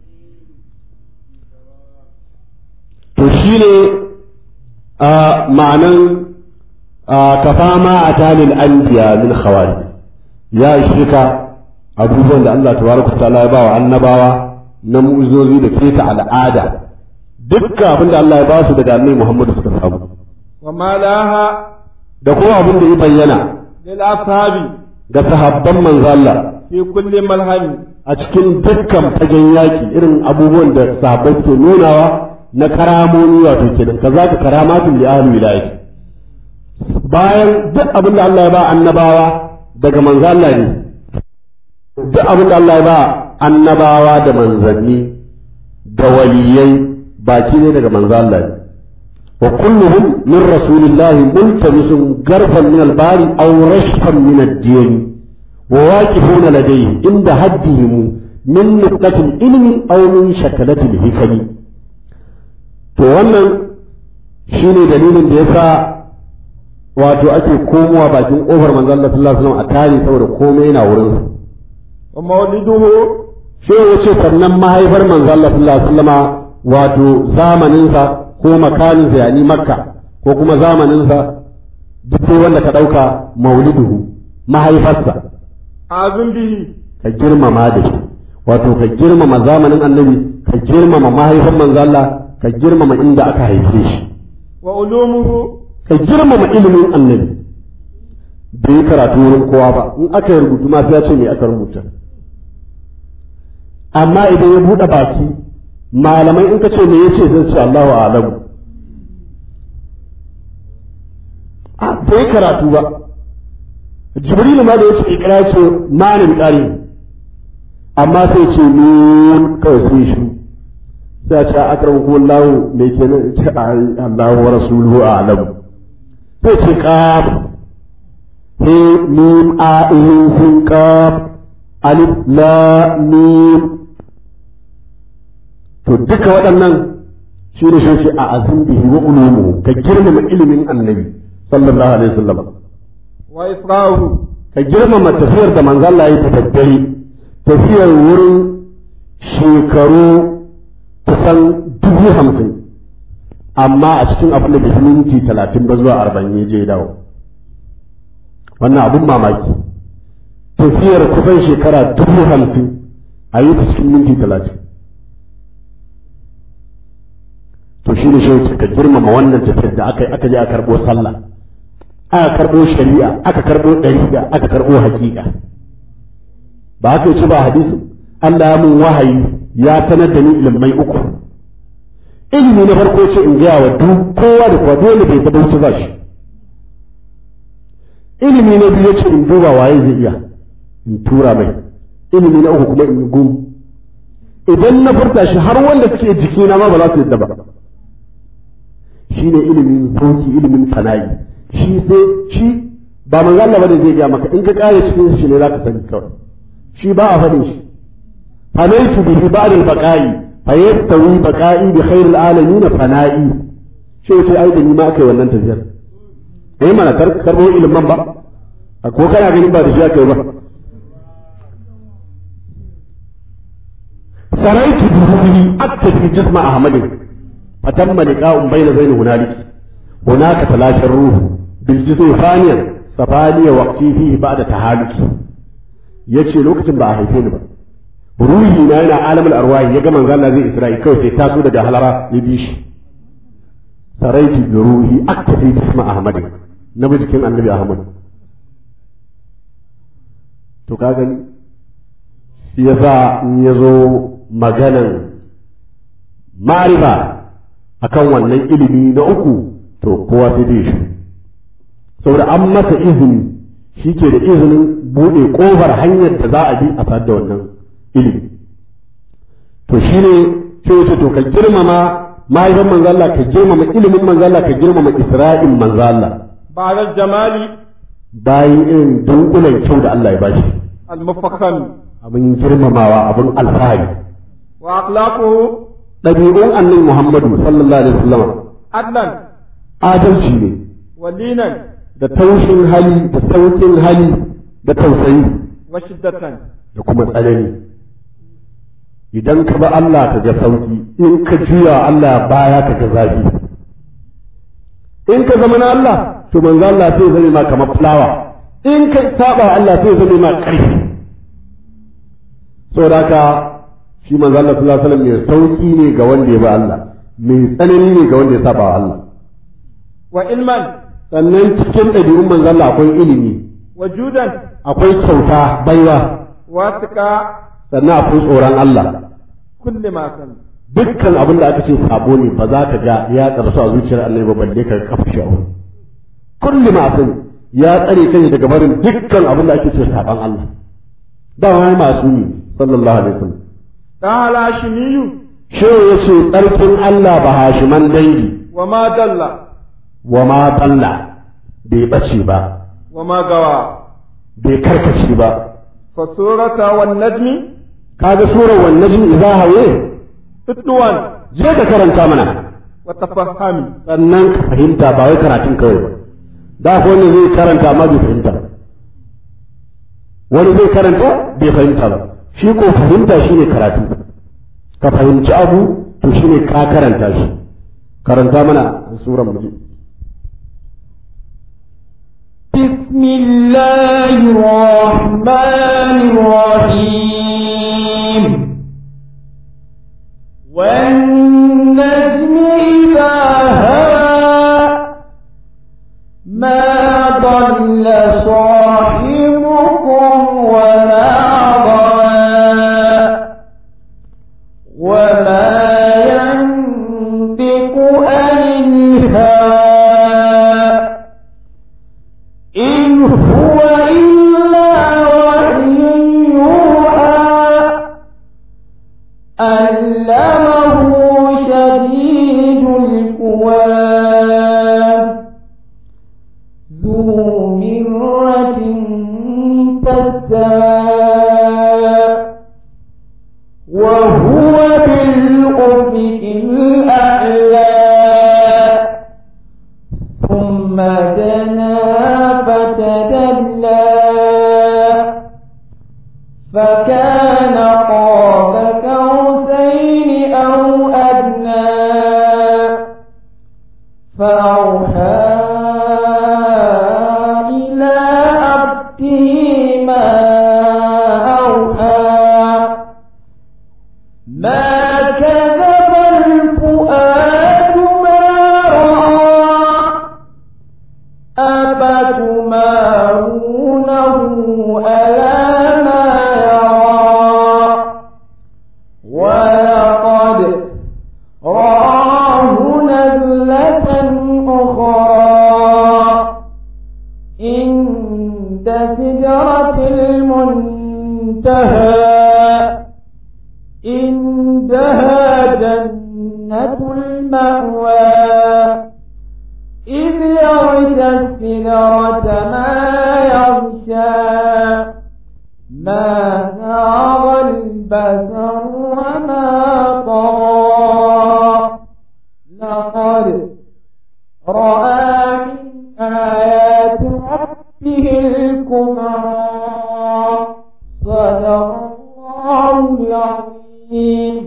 to shi ne a ma'anan kafa ma a talil anbiya min khawari ya ishe ka abubuwan da Allah tabaraka ta'ala ya bawa annabawa na mu'uzozi da keta al'ada dukkan abin da Allah ya ba su daga annabi Muhammadu suka samu wa malaha da kuma abin da ya bayyana lil ashabi ga sahabban manzo Allah fi kulli malhami a cikin dukkan fagen yaki irin abubuwan da sahabbai suke nunawa na karamomi wato kenan kaza ka karamatul li ahli wilayati bayan duk abin da Allah ya ba annabawa daga manzo Allah ne duk abin da Allah ya ba annabawa da manzanni da waliyai baki ne daga manzo Allah ne wa kulluhum min rasulillahi multamisun garfan min al-bari aw rashfan min ad-din wa waqifuna ladayhi inda haddihim min nuqtatil ilmi aw min shakalatil hikami to wannan shi ne dalilin da ya sa wato ake komowa bakin ƙofar manzo Allah sallallahu alaihi wasallam a tare saboda komai yana wurin sa wa mawliduhu sai ya ce sannan mahaifar manzo Allah sallallahu alaihi wasallama wato zamanin sa ko makanin sa yani makka ko kuma zamanin sa duk dai wanda ka dauka mauliduhu mahaifarsa azun bihi ka girmama da shi wato ka girmama zamanin annabi ka girmama mahaifar manzo Allah ka girmama inda aka haife shi wa ulumuhu ka girmama ilimin annabi bai yi karatu wurin kowa ba in aka yi rubutu ma sai ya ce me aka rubuta amma idan ya buɗe baki malamai in ka ce me yace zai ce Allahu a'lamu a bai karatu ba jibrilu ma da yace ikra ce manin qari amma sai ce nun kawai sai shi sai a ce akram kuma lahu me kenan ce ai Allahu wa rasuluhu a'lam sai ce qaf he mim a in sin qaf alif la mim to duka waɗannan shi ne shi a azim bihi wa ulumu ka girmama ilimin annabi sallallahu alaihi wasallam wa isra'uhu ka girmama tafiyar da manzo Allah ya tafaddari tafiyar wurin shekaru kusan dubu hamsin amma a cikin abin da bai minti talatin ba zuwa arba'in ya je dawo wannan abin mamaki tafiyar kusan shekara dubu hamsin a yi ta cikin minti talatin to shi ne shi ka girmama wannan tafiyar da aka yi aka je a karɓo sallah aka karɓo shari'a aka karɓo ɗariƙa aka karɓo haƙiƙa ba haka ci ba hadisi Allah ya mun wahayi ya sanar da ni ilmai uku ilimi na farko ce in gaya wa duk kowa da kowa dole bai taɓa wuce za shi ilimi na biyu ce in duba waye zai iya in tura mai ilimi na uku kuma in yi gum idan na furta shi har wanda suke jikina ma ba za su yadda ba shine ilimin sauki ilimin fana'i shi sai shi ba manzo Allah bane zai ga maka in ka kare cikin shi ne zaka sani kawai shi ba a fadin shi fanaitu bihi ba'd al-baqa'i fa yastawi baqa'i bi khair al-alamin fana'i shi yace ai da ni ma kai wannan tafiyar eh mana tar karbo ilimin ba ko kana ganin ba da shi aka yi ba saraitu bihi aktafi jisma ahmadin fatamma liqa'un bayna zaini hunaliki هناك تلاشى الروح بالجسم ثانيا سفالي وقتي فيه بعد تهالكي yace lokacin ba a haife ni ba ruhi na yana alamul arwahi ya ga manzo Allah zai Isra'i kawai sai taso daga halara ya bi shi saraitu bi ruhi aktafi bisma ahmad na jikin annabi ahmad to ka gani shi yasa in yazo maganan ma'rifa akan wannan ilimi na uku to kowa sai dai shi saboda an masa izini shi ke da izinin buɗe ƙofar hanyar da za a bi a sadda wannan ilimi to shi ne sai wuce to ka girmama mahaifin manzo Allah ka girmama ilimin manzo Allah ka girmama isra'in manzo Allah ba'da jamali bayan irin dunkulen kyau da Allah ya bashi al-mufakham abin girmamawa abin alfahari wa akhlaquhu ɗabi'un annabi Muhammadu sallallahu alaihi wasallam adlan adalci ne wa linan da taushin hali da sauƙin hali da tausayi wa shiddatan da kuma tsanani idan ka ba Allah ka ga sauƙi in ka juya Allah baya ka ga zafi in ka zama na Allah to manzo Allah sai zame ma kamar fulawa in ka saba Allah sai zame ma ƙarfi saboda haka shi manzo Allah sallallahu alaihi wasallam mai sauƙi ne ga wanda ya ba Allah mai tsanani ne ga wanda ya saba wa Allah wa ilman sannan cikin ɗabi'un manzo Allah akwai ilimi wa judan akwai kyauta baiwa wa siqa sannan akwai tsoron Allah kulli ma san dukkan abin da aka ce sabo ne ba za ka ga ya karsu a zuciyar annabi ba balle ka kafa shi a wurin kulli ma'asin ya tsare kai daga barin dukkan abin da ake ce saban Allah da wani masu ne sallallahu alaihi wasallam da halashimiyu shi ya ce tsarkin Allah ba hashiman dangi wa ma dalla wa ma balla bai bace ba wa ma gawa bai karkace ba fa surata wan najmi kaga surar wan najm idza hawaye tutluwan je ka karanta mana wa tafahami sannan ka fahimta ba wai karatun kawai ba da ko wanda zai karanta amma bai fahimta ba wani zai karanta bai fahimta ba shi ko fahimta shine karatu ka fahimci abu to shine ka karanta shi karanta mana suran mu بسم الله الرحمن الرحيم والنجم إذا هوى ما ضل صاحبكم وما غوى وما ينطق عن الهوى إن هو إلا وحي يوحى علمه فأوحى إلى عبده ما أوحى ما كذب الفؤاد ما رأى أفتمارونه ألا ما يرى ولقد رآه نزلة أخرى عند سدرة المنتهى عندها جنة المأوى إذ يغشى السدرة ما يغشى ما زاغ البصر وما طغى لقد رأى من آيات ربه الكبرى صدق الله العظيم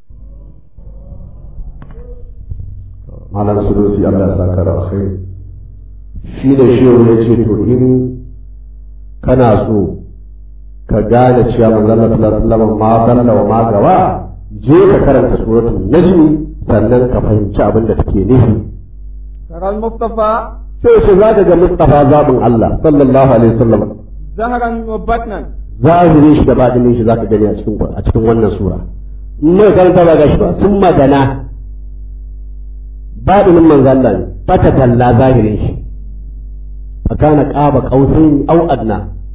malam sunusi Allah ya saka da alkhairi shi ne shehu ya ce to in kana so ka gane cewa manzon Allah sallallahu alaihi wasallam ma dalla wa ma gawa je ka karanta suratul najmi sannan ka fahimci abin da take nufi ترى المصطفى sai ce za ka ga Mustafa zabin Allah sallallahu alaihi wasallam زهرا وبطنا zahirin shi da batinin shi zaka gani a cikin a cikin wannan sura in mai karanta ba gashi ba sun magana batinin manzo Allah ne fata talla zahirin shi fakana qaba qausain au adna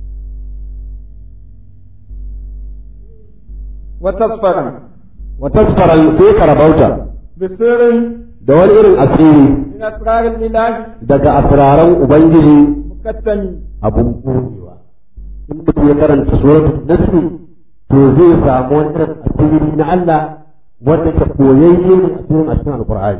وتصفرا wa tasfara sai ka rabauta بسر da wani irin asiri من أسرار الإله daga asraran ubangiji مكتم abun koyewa in mutum ya karanta suratul nasr to zai samu wani irin asiri na Allah wanda ke koyayye ne asirin a cikin alqur'ani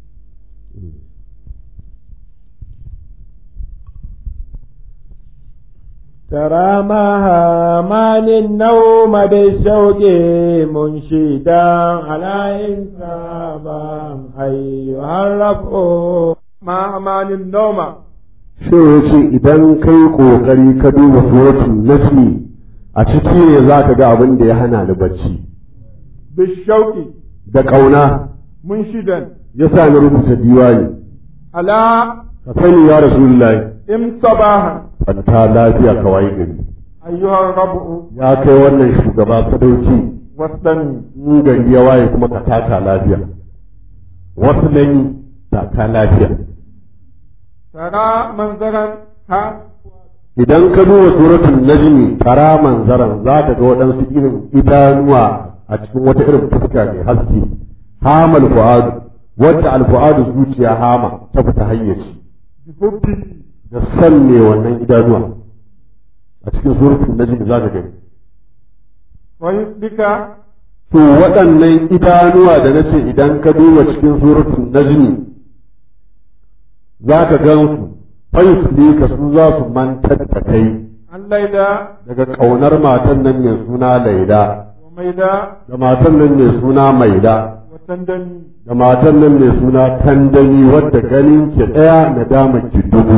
ترى مها مان النوم بالشوق منشدا على إنسابا أيها الرفع ما مان النوم shi ya ce idan kai kokari ka duba suratul nasmi a ciki ne za ka ga abin da ya hana ni bacci بالشوق da ƙauna منشدا ya sa ni rubuta diwani على ka sani ya rasulullahi إم صباحا fanta lafiya ka waye gari أيها الربع ya kai wannan shugaba sadauki واصدني in gari ya waye kuma ka taka lafiya wasu nan taka lafiya ترى منظرا ها idan ka duba suratul najmi tara manzaran za ka ga waɗansu irin idanuwa a cikin wata irin fuska mai haske hamal fu'adu wadda alfu'adu zuciya hama ta fita hayyaci بحبه da san ne wannan idanuwa a cikin suratul najmi za ka gani ويسبك to waɗannan idanuwa da nace idan ka duba cikin suratul najmi za ka gansu fayus ka su za su mantar da kai الليلة daga ƙaunar matan nan mai suna laida وميدا da matan nan mai suna maida وتندمي da matan nan mai suna tandami wadda ganin ki ɗaya na dama ki dubu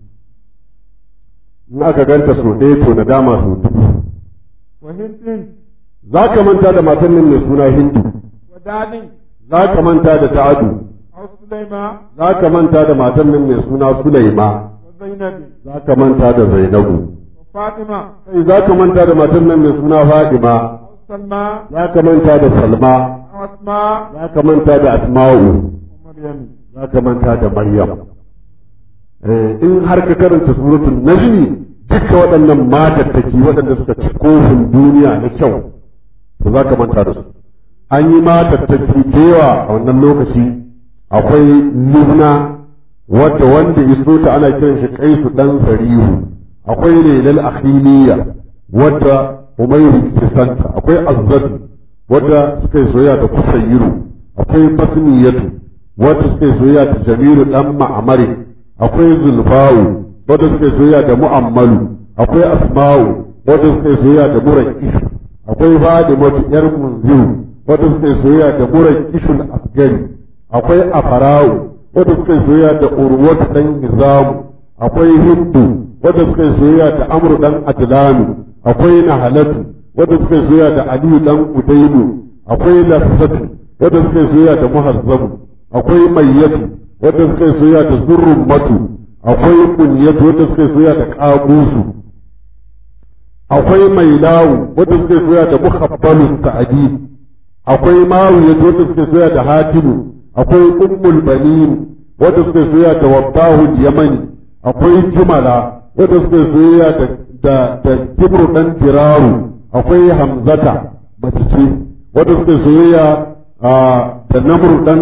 in aka ganta so ɗaya to na dama so dubu وهند za ka manta da matan nan mai suna hindu وداني za ka manta da ta'adu أو سليمان za ka manta da matan nan mai suna sulaima وزينب za ka manta da zainabu وفاطمة kai za ka manta da matan nan mai suna fadima أو سلمى za ka manta da salma أو أسماء za ka manta da asma'u ومريم za ka manta da Maryam. Eh, In har ka karanta suratul Najmi duka waɗannan matattaki waɗanda suka ci kofin duniya na kyau, to za ka manta da su. An yi matattaki da yawa a wannan lokaci akwai Lubna wadda wanda iso ta ana kiran shi Kaisu ɗan Sarihu, akwai Lailal Akhiliya wadda Umairu ke santa, akwai Azzatu wadda suka yi soyayya da Kusayyiru, akwai Basniyatu wadda suka yi soyayya da Jamilu dan Ma'amari akwai Zulfawu wadda suka yi soyayya da Mu'ammalu akwai Asma'u wadda suka yi soyayya da Murakish akwai Fadimatu yar Munziru wadda suka yi soyayya da Murakishul Asgari akwai Afara'u wadda suka yi soyayya da urwatu dan hizamu akwai hindu wadda suka yi soyayya da amru dan ajlanu akwai nahalatu wadda suka yi soyayya da aliyu dan udailu akwai lafsatu wadda suka yi soyayya da muhazzamu akwai mayyatu wadda suka yi soyayya da zurrummatu akwai kunyatu wadda suka yi soyayya da qabusu akwai mailawu wadda suka yi soyayya da muhabbalu sa'adi akwai mawiyatu wadda suka yi soyayya da hatimu akwai ummul banin wadda suka yi soyayya da wabbahu yamani akwai jumala wadda suka yi soyayya da da da kibru dan diraru akwai hamzata mace ce wadda suka yi soyayya da namru dan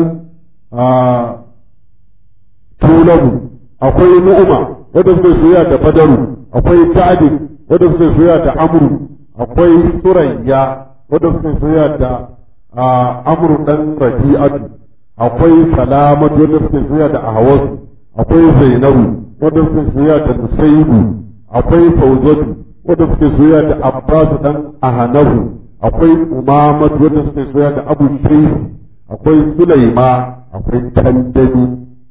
tulabu akwai nu'uma wadda suka yi soyayya da badaru akwai ta'adin wadda suka yi soyayya da amru akwai surayya wadda suka yi soyayya da amru dan rabi'atu akwai salamatu wadda suka yi soyayya da ahwasu akwai zainabu wadda suka yi soyayya da nusaibu akwai fauzatu wadda suka yi soyayya da abbasu dan ahanahu akwai umamatu wadda suka yi soyayya da abu shais akwai sulaima akwai tandani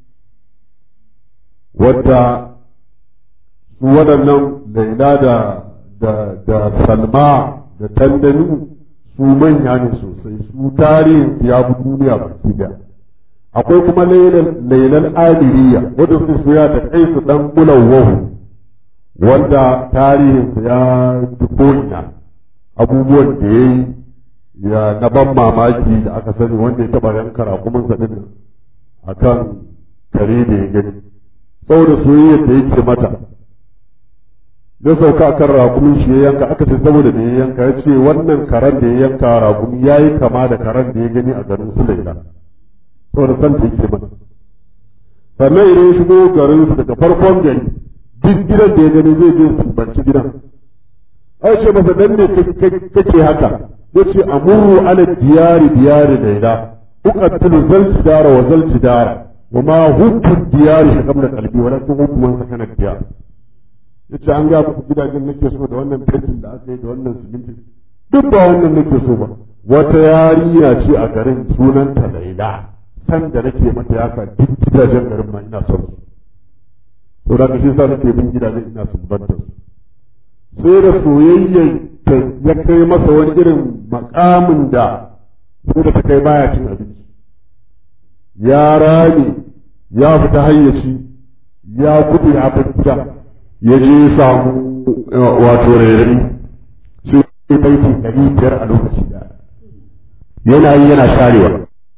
wadda su waɗannan laila da da da salma da tandani su manya ne sosai su tarihin su ya fi duniya baki da akwai kuma lailan amiriya wadda su soya da kai su dan mulawwahu wanda tarihin su ya fi ko'ina abubuwan da ya yi ya na ban mamaki da aka sani wanda ya taɓa yanka rakumansa ɗin a kan kare da ya gani saboda soyayyar da yake mata ya sauka a kan rakumin shi ya yanka aka ce saboda da ya yanka ya ce wannan karen da ya yanka rakumi ya yi kama da karen da ya gani a garin su laila saboda san da yake mata sannan idan ya shigo garin su daga farkon gari duk gidan da ya gani zai je sumbanci gidan ai ce masa dan ne kake haka ya ce amuru ala diyari diyari laila uqattilu zal jidara wa zal jidara wa ma hubbu diyari shi kamar kalbi walakin hubbu man sakana diyar yace an ga muku gidajen nake so da wannan fentin da aka yi da wannan siminti duk ba wannan nake so ba wata yarinya ce a garin sunanta laila san da nake mata yaka duk gidajen garin ma ina son su to da kashi sa nake bin gidajen ina son banta su sai da soyayyen ta ya kai masa wani irin makamin da sai da ta kai baya cin abinci ya rame ya fita hayyaci ya gudu ya fita ya je samu wato rairari sai ya baiti ɗari biyar a lokaci da yana yi yana sharewa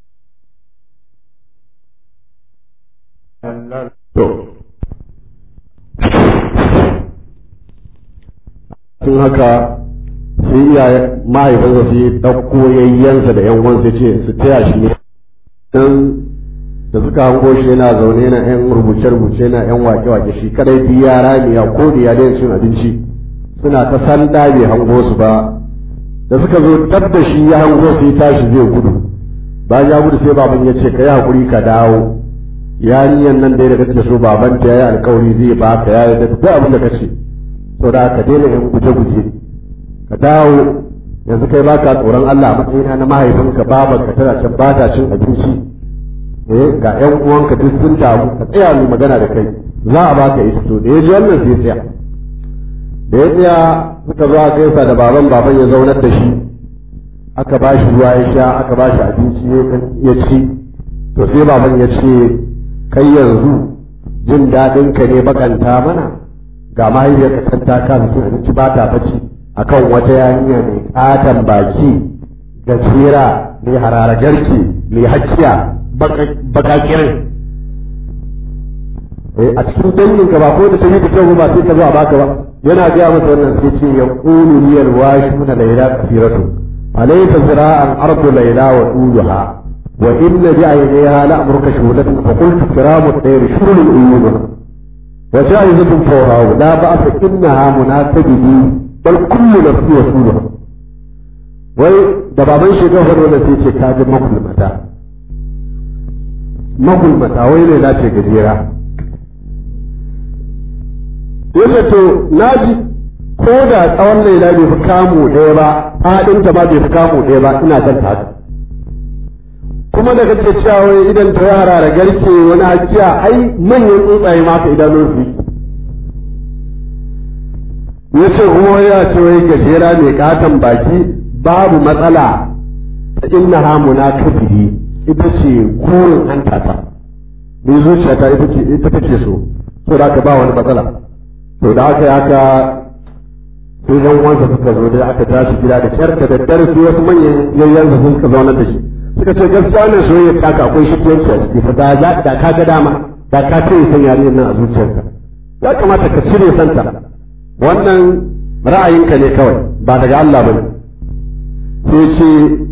to tun haka sai iyaye mahaifinsa sai ɗauko yayyansa da yan uwansa ce su taya shi ne dan da suka hango shi yana zaune na yan rubuce-rubuce na yan wake-wake shi kadai bi yara ne ya ko da ya daina cin abinci suna ta sanda bai hango su ba da suka zo tab da shi ya hango su ya tashi zai gudu bayan ya gudu sai baban ya ce ka yi hakuri ka dawo yarinyar nan dai da kake so baban ta yayi alkawari zai ba ka yayi da duk abin da kace to da ka daina yan guje-guje ka dawo yanzu kai baka tsoron Allah a matsayina na mahaifinka babanka tana can ba ta cin abinci eh ga ƴan uwanka duk sun damu ka tsaya mu magana da kai za a baka ita to da ya ji wannan sai tsaya da ya tsaya suka zo aka gaisa da baban baban ya zaunar da shi aka ba shi ruwa ya sha aka ba shi abinci ya ci to sai baban ya ce kai yanzu jin daɗin ka ne bakanta mana ga mahaifiyarka can ta kasa cin abinci ba ta bacci akan wata yarinya mai katon baki gajera mai hararagarki mai hacciya bakakirin a cikin dangin ka ba ko da ta yi da kyau ba sai ka zo a baka ba yana gaya masa wannan sai ce ya qulu liyal washuna layla kasiratu alaysa zira'an ardu layla wa tuluha wa inna bi aynayha la amruka shuhudatan fa qultu kiramu tayr shurul uyun wa ja'izatun fawha la ba'fa innaha munatabihi bal kullu nafsi wasuluha wai da baban shi ga fado da sai ce ka ji makulmata magulmata wai ne ce gajera yace to naji ko da tsawon laila bai fi kamu ɗaya ba faɗinta ba bai fi kamu ɗaya ba ina son ta haka kuma da kake cewa wai idan ta yara da garke wani hakiya ai manyan tsuntsaye ma ka idanun su ya ce kuma ya ce wai gajera mai katon baki babu matsala ta inna hamuna kabiri ita ce kurin hantata mai zuciyata ita ce ita take so to da aka ba wani matsala to da aka yi haka sai yan uwansa suka zo dai aka tashi gida da kyar da daddare sai wasu manyan yayyansa sun suka zauna da shi suka ce gaskiya ne soyayya ta ka akwai shikiyanci a ciki fa da da ka ga dama da ka cire san yarinyar nan a zuciyarka ya kamata ka cire santa wannan ra'ayinka ne kawai ba daga Allah bane sai ce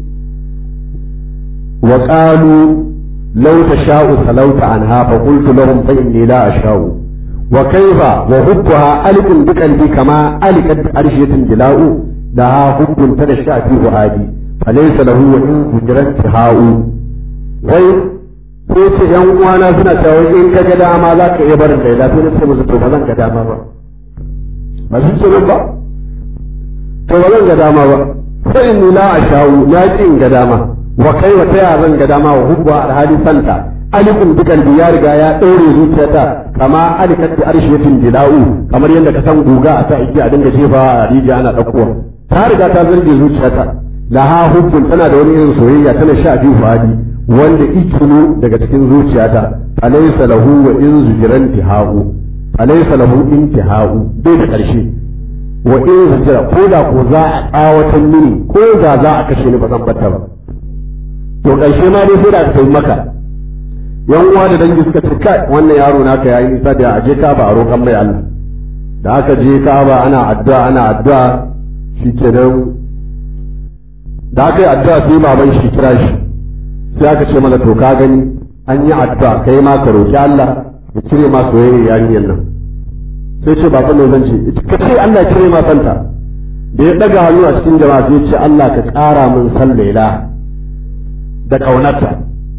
wa qalu law tasha'u salauta anha fa qultu lahum fa inni la asha'u wa kayfa wa hubbuha alikun bi qalbi kama alikat arshiyatin jila'u da hubbun ta da shafi fuhadi falaysa lahu wa in hujran tihau wai sai ce yan uwana suna cewa in ka ga dama za ka iya barin laila sai na ce musu to ba zan ga dama ba ba shi kenan ba to ba zan ga dama ba fa inni la ashau na ki in ga dama wa kai wa taya zan ga dama wa hubba alhali santa alikun bi kalbi ya riga ya daure zuciyata kama alikat bi arshiyatin dila'u kamar yadda ka san guga a sa igiya a dinga jefa a rijiya ana daukowa ta riga ta zarge zuciyata laha hubbun tana da wani irin soyayya tana sha biyu fadi wanda ikinu daga cikin zuciyata alaysa lahu wa in zujran tihau alaysa lahu intihau bai da karshe wa in zujra ko da ko za a tsawatan mini ko da za a kashe ni ba zan batta ba to karshe ma dai sai da aka sai maka yan uwa da dangi suka ce kai wannan yaro naka yayi nisa da aje ka ba a roƙan mai Allah da aka je ka ba ana addu'a ana addu'a shikenan da aka yi addu'a sai baban shi kira shi sai aka ce mana to ka gani an yi addu'a kai ma ka roki Allah ya cire ma soyayya yarinyar nan sai ce baban ne zan ce ka ce Allah ya cire ma santa da ya daga hannu a cikin jama'a sai ya ce Allah ka ƙara min san Laila da kaunarta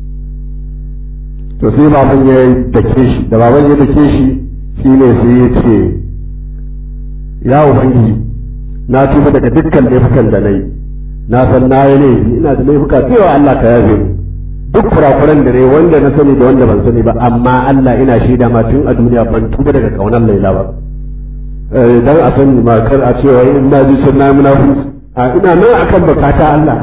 to sai baban ya dake shi da baban ya dake shi shine sai ya ce ya ubangiji na tuba daga dukkan laifukan da na yi na san na yi laifi ina da laifuka cewa Allah ka yafe ni duk kurakuran da ne wanda na sani da wanda ban sani ba amma Allah ina shaida ma tun a duniya ban tuba daga kaunar Laila ba dan a sani ma kar a cewa in na ji sun na munafiki a ina nan akan bukata Allah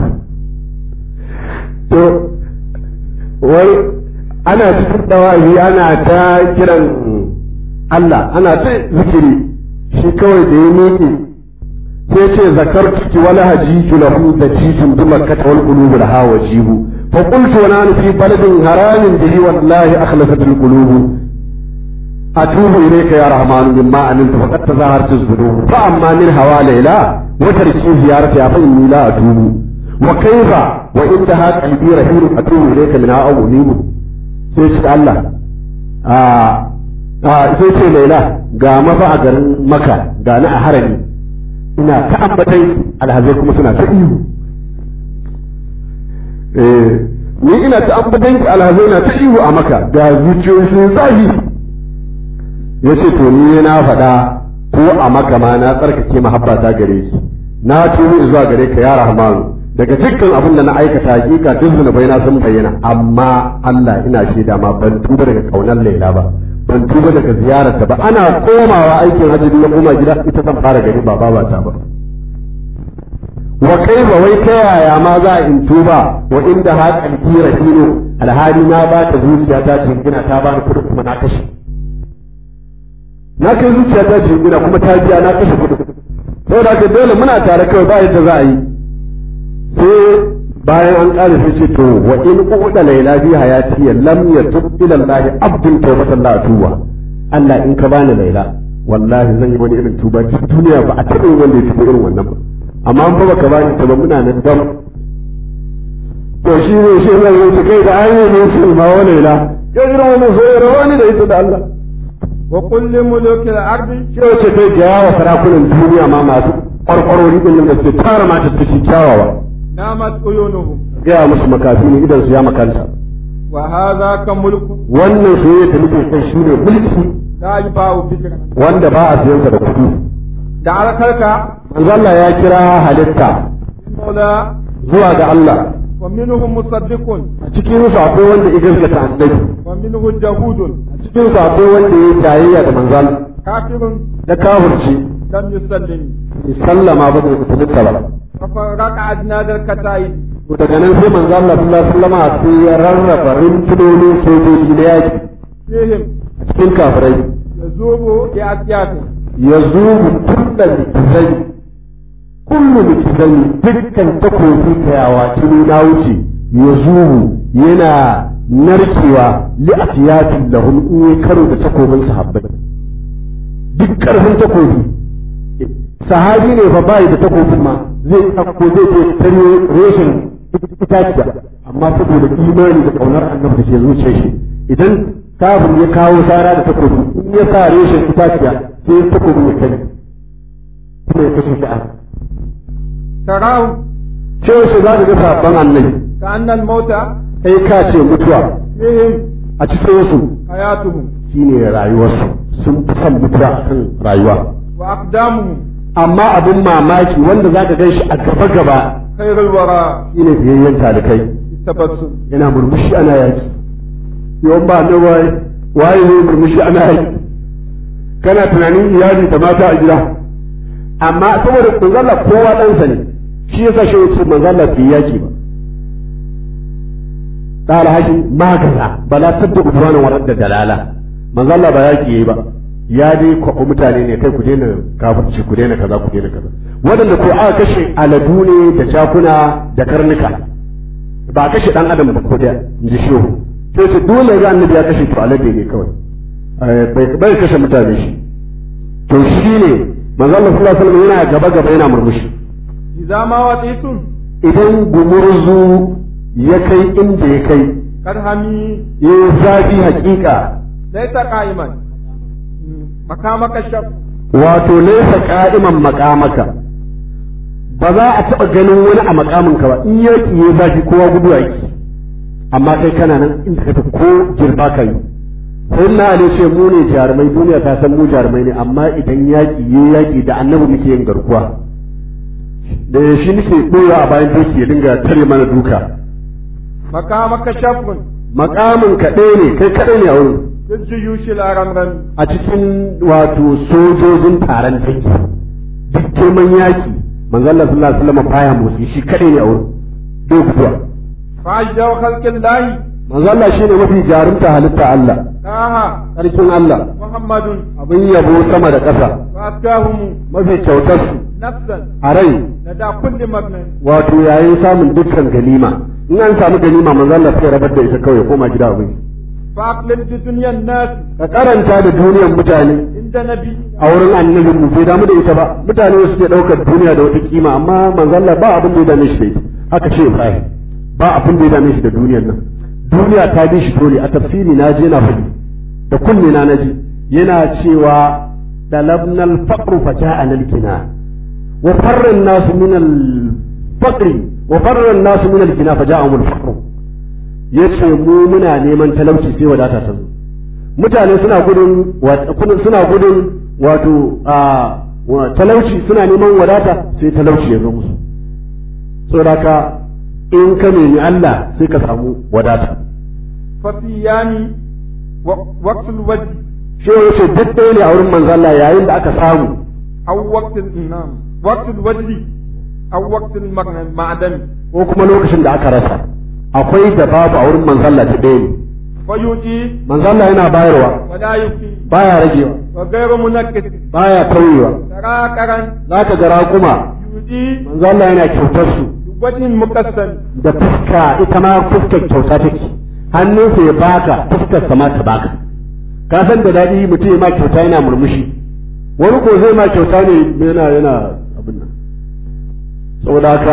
to wai ana cikin dawahi ana ta kiran Allah ana ta zikiri shi kawai da ya miƙe sai ce zakartuki wala hajiju lahu da jijin bi makkata wal qulub laha wajibu fa qultu wa nanu fi baladin haramin bihi wallahi akhlasat al qulub atubu ilayka ya rahman mimma amiltu faqad tazahartu zunubu fa amma min hawa layla wa tarki ziyarati fa inni la atubu wa kayfa wa intaha qalbi rahim atubu ilayka min hawa unibu sai ce Allah a sai ce laila ga mafa a garin maka ga na a harami ina ta ambatai alhazai kuma suna ta ihu ni ina ta ambatai alhazai na ta ihu a maka ga zuciyoyi sun zafi ya ce to ni na faɗa ko a maka ma na tsarkake mahabbata gare ki na tuhu zuwa gare ka ya rahmanu daga dukkan abin da na aikata hakika duk zunubai na sun bayyana amma Allah ina shaida ma ban tuba daga kaunar Laila ba ban tuba daga ziyararta ba ana komawa aikin hajji na koma gida ita zan fara gari ba babata ba wa kai ba wai ta yaya ma za in tuba wa inda ha kalbi rahino alhali na ba ta zuciya ta jingina ta bani kuɗin kuma na kashe na kai zuciya ta jingina kuma ta biya na kashe kuɗin saboda haka dole muna tare kawai ba yadda za a yi sai bayan an ƙara sai ce to wa in uda laila bi hayati lam yatub ila Allah abdun tawbatan la tuba Allah in ka bani laila wallahi zan yi wani irin tuba duniya ba a taɓa yin wanda ya tuba irin wannan ba amma an ba ka bani ta ba muna nan dam to shi ne shi zai yi kai da ayi ne su ma wa laila kai irin wannan soyayya wani da ita da Allah wa kulli mulukil ardi shi wace kai ga yawa sarakunan duniya ma masu kwarkwarori din da suke tara mata take kyawawa namat uyunuhum gaya musu makafi ne idan su ya makanta wa hadha ka mulku wannan soyayya da nake kai shine mulki la yubau fikra wanda ba a siyan sa da kuɗi da alkalka manzo Allah ya kira halitta mola zuwa ga Allah ومنهم مصدق a cikin su akwai wanda ya gaskata annabi ومنه جهود a cikin su akwai wanda ya jayayya da manzal كافر da kafirci لم يسلم bai sallama ba da musulunta ba ففرق أجناد الكتائب to daga nan sai manzo Allah sallallahu alaihi wasallam sai ya rarraba rintunonin sojoji na yaki فيهم a cikin kafirai يذوب بأسياف ya zubu kulla mikizai kullu mikizai dukkan takobi kayawa tuni na wuce ya zubu yana narkewa li asiyatin lahum in yi karo da takobin sahabbai duk karfin takobi sahabi ne fa bai da takobin ma zai ɗauko zai je tare reshen itaciya amma saboda imani da kaunar annabi da ke zuciyar shi idan kafin ya kawo sara da takobi in ya sa reshen itaciya sai takobin ya kai kuma ya kashe shi a تراه cewa shi za ka ga sabon annabi كأن الموت kai ka ce mutuwa فيهم a cikin su حياتهم shine rayuwarsu sun fi son mutuwa akan rayuwa وأقدامهم amma abin mamaki wanda za ka gan shi a gaba gaba خير الورى shine biyayyen talikai التبسم yana murmushi ana yaki yawan ba na waye waye ne murmushi ana yaki kana tunanin iyali da mata a gida amma saboda manzala kowa ɗansa ne shi yasa shi wasu manzala bai yaki ba قال هاشم ما كذا بلا صدق دوانا ورد دلالة manzo Allah ba yaki yayi ba ya dai kwaɓa mutane ne kai ku daina kafirci ku daina kaza ku daina kaza waɗanda ko aka kashe aladu ne da jakuna da karnuka ba a kashe dan adam ba ko da in ji shehu sai su dole ga annabi ya kashe to alade ne kawai bai bai kashe mutane shi to shi ne manzo Allah sallallahu alaihi wasallam yana gaba gaba yana murmushi إذا ما وطيتم idan gumurzu ya kai inda ya kai قد همي ya zafi hakika ليس قائما مقامك الشر wato laisa ka'iman makamaka ba za a taɓa ganin wani a makaminka ba in yaki ya zafi kowa gudu yaki amma kai kana nan inda ka tafi ko girba ka yi sai na ali ce mu ne jarumai duniya ta san mu jarumai ne amma idan yaki ya yaki da annabi muke yin garkuwa da shi nake ɗora a bayan doki ya dinga tare mana duka مقامك شر makamin ka ɗaya ne kai kaɗai ne a wurin في الجيوش الأرمرم a cikin wato sojojin taron dangi duk girman yaki manzo Allah sallallahu alaihi wasallam baya motsi shi kadai ne a wurin bai guduwa فأجدر خلق الله manzo Allah shine mafi jarumta halitta Allah طه sarkin Allah محمد abin yabo sama da ƙasa وأزكاهم mafi kyautar su نفسا a rai لدى كل مبنى wato yayin samun dukkan ganima in an samu ganima manzo Allah sai ya rabar da ita kawai ya koma gida abin فأقلل بدنيا الناس ka karanta da duniyar mutane عند نبي a wurin annabin mu bai damu da ita ba mutane suke daukar duniya da wata kima amma manzo Allah ba abin da ya dame shi da ita haka ce Ibrahim ba abin da ya dame shi da duniyar nan duniya ta bi shi dole a tafsiri na je na faɗi da kunne na naji yana cewa dalabna al-faqr fa ja'ana al-kina wa farra an-nas min al-faqr wa farra an-nas min al-kina fa ja'ahum al-faqr yace mu muna neman talauci sai wadata ta zo mutane suna gudun suna gudun wato a talauci suna neman wadata sai talauci ya zo musu saboda ka in ka nemi Allah sai ka samu wadata فصياني وقت الوجه shi ya ce duk ɗaya ne a wurin manzo Allah yayin da aka samu أو وقت النعم وقت الوجه أو وقت المعدن ko kuma lokacin da aka rasa akwai da babu a wurin manzo Allah ta ɗaya ne فيؤتي manzo Allah yana bayarwa ولا يبكي baya ragewa وغير منكس baya tauyewa تراكرا zaka ga raƙuma يؤتي manzo Allah yana kyautar su بوجه مكسل da fuska ita ma fuskar kyauta take hannunsa ya baka fuskar sa ma ta baka ka san da daɗi mutum ya ma kyauta yana murmushi wani ko zai ma kyauta ne yana yana abin nan saboda haka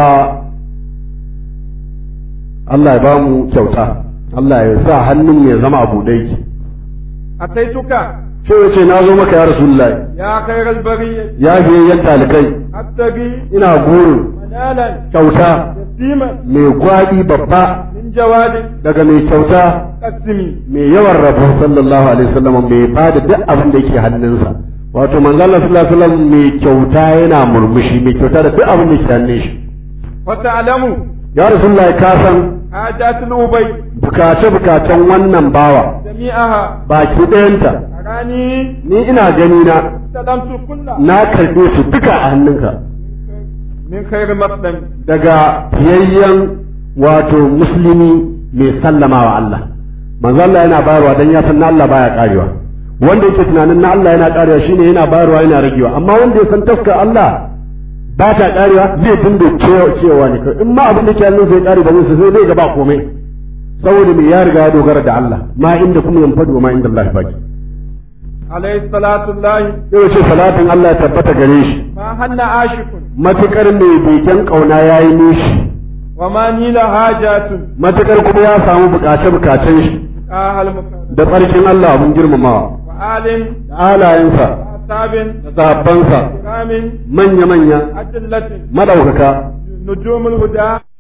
Allah ya ba mu kyauta Allah ya sa hannun ya zama abu dai أتيتك sai ya ce na zo maka ya rasulullahi يا خير البرية ya biye yan talikai أبتغي ina burin منالا kyauta يسيما mai gwaɗi babba من جواد daga mai kyauta قسمي mai yawan rabo sallallahu alaihi wasallam mai ba da duk abin da yake hannunsa wato manzo Allah sallallahu alaihi wasallam mai kyauta yana murmushi mai kyauta da duk abin da yake hannun shi وتعلم ya rasulullahi ka san حاجات الأبي bukace bukacen wannan bawa جميعها baki ɗayanta أراني ni ina gani na استلمت كلها na karɓe su duka a hannunka من خير مسلم daga fiyayyen wato musulmi mai sallama wa Allah manzo Allah yana bayarwa dan ya san na Allah baya karewa wanda yake tunanin na Allah yana karewa shine yana bayarwa yana ragewa amma wanda ya san taska Allah ba ta karewa zai dinga cewa cewa ne in ma abin da ke hannun sai kare ba zai sai zai ga ba komai saboda me ya riga ya dogara da Allah ma inda kuma yan fadu ma inda Allah baki عليه الصلاة الله yau ce salatin Allah ya tabbata gare shi ما هن عاشق matukar mai begen kauna yayi nishi وما نيل حاجات matukar kuma ya samu bukace bukacen shi آه المكرم da tsarkin Allah abin girmamawa وآل da alayensa وأصحاب da sahabbansa كرام manya-manya أجلة madaukaka نجوم الهدى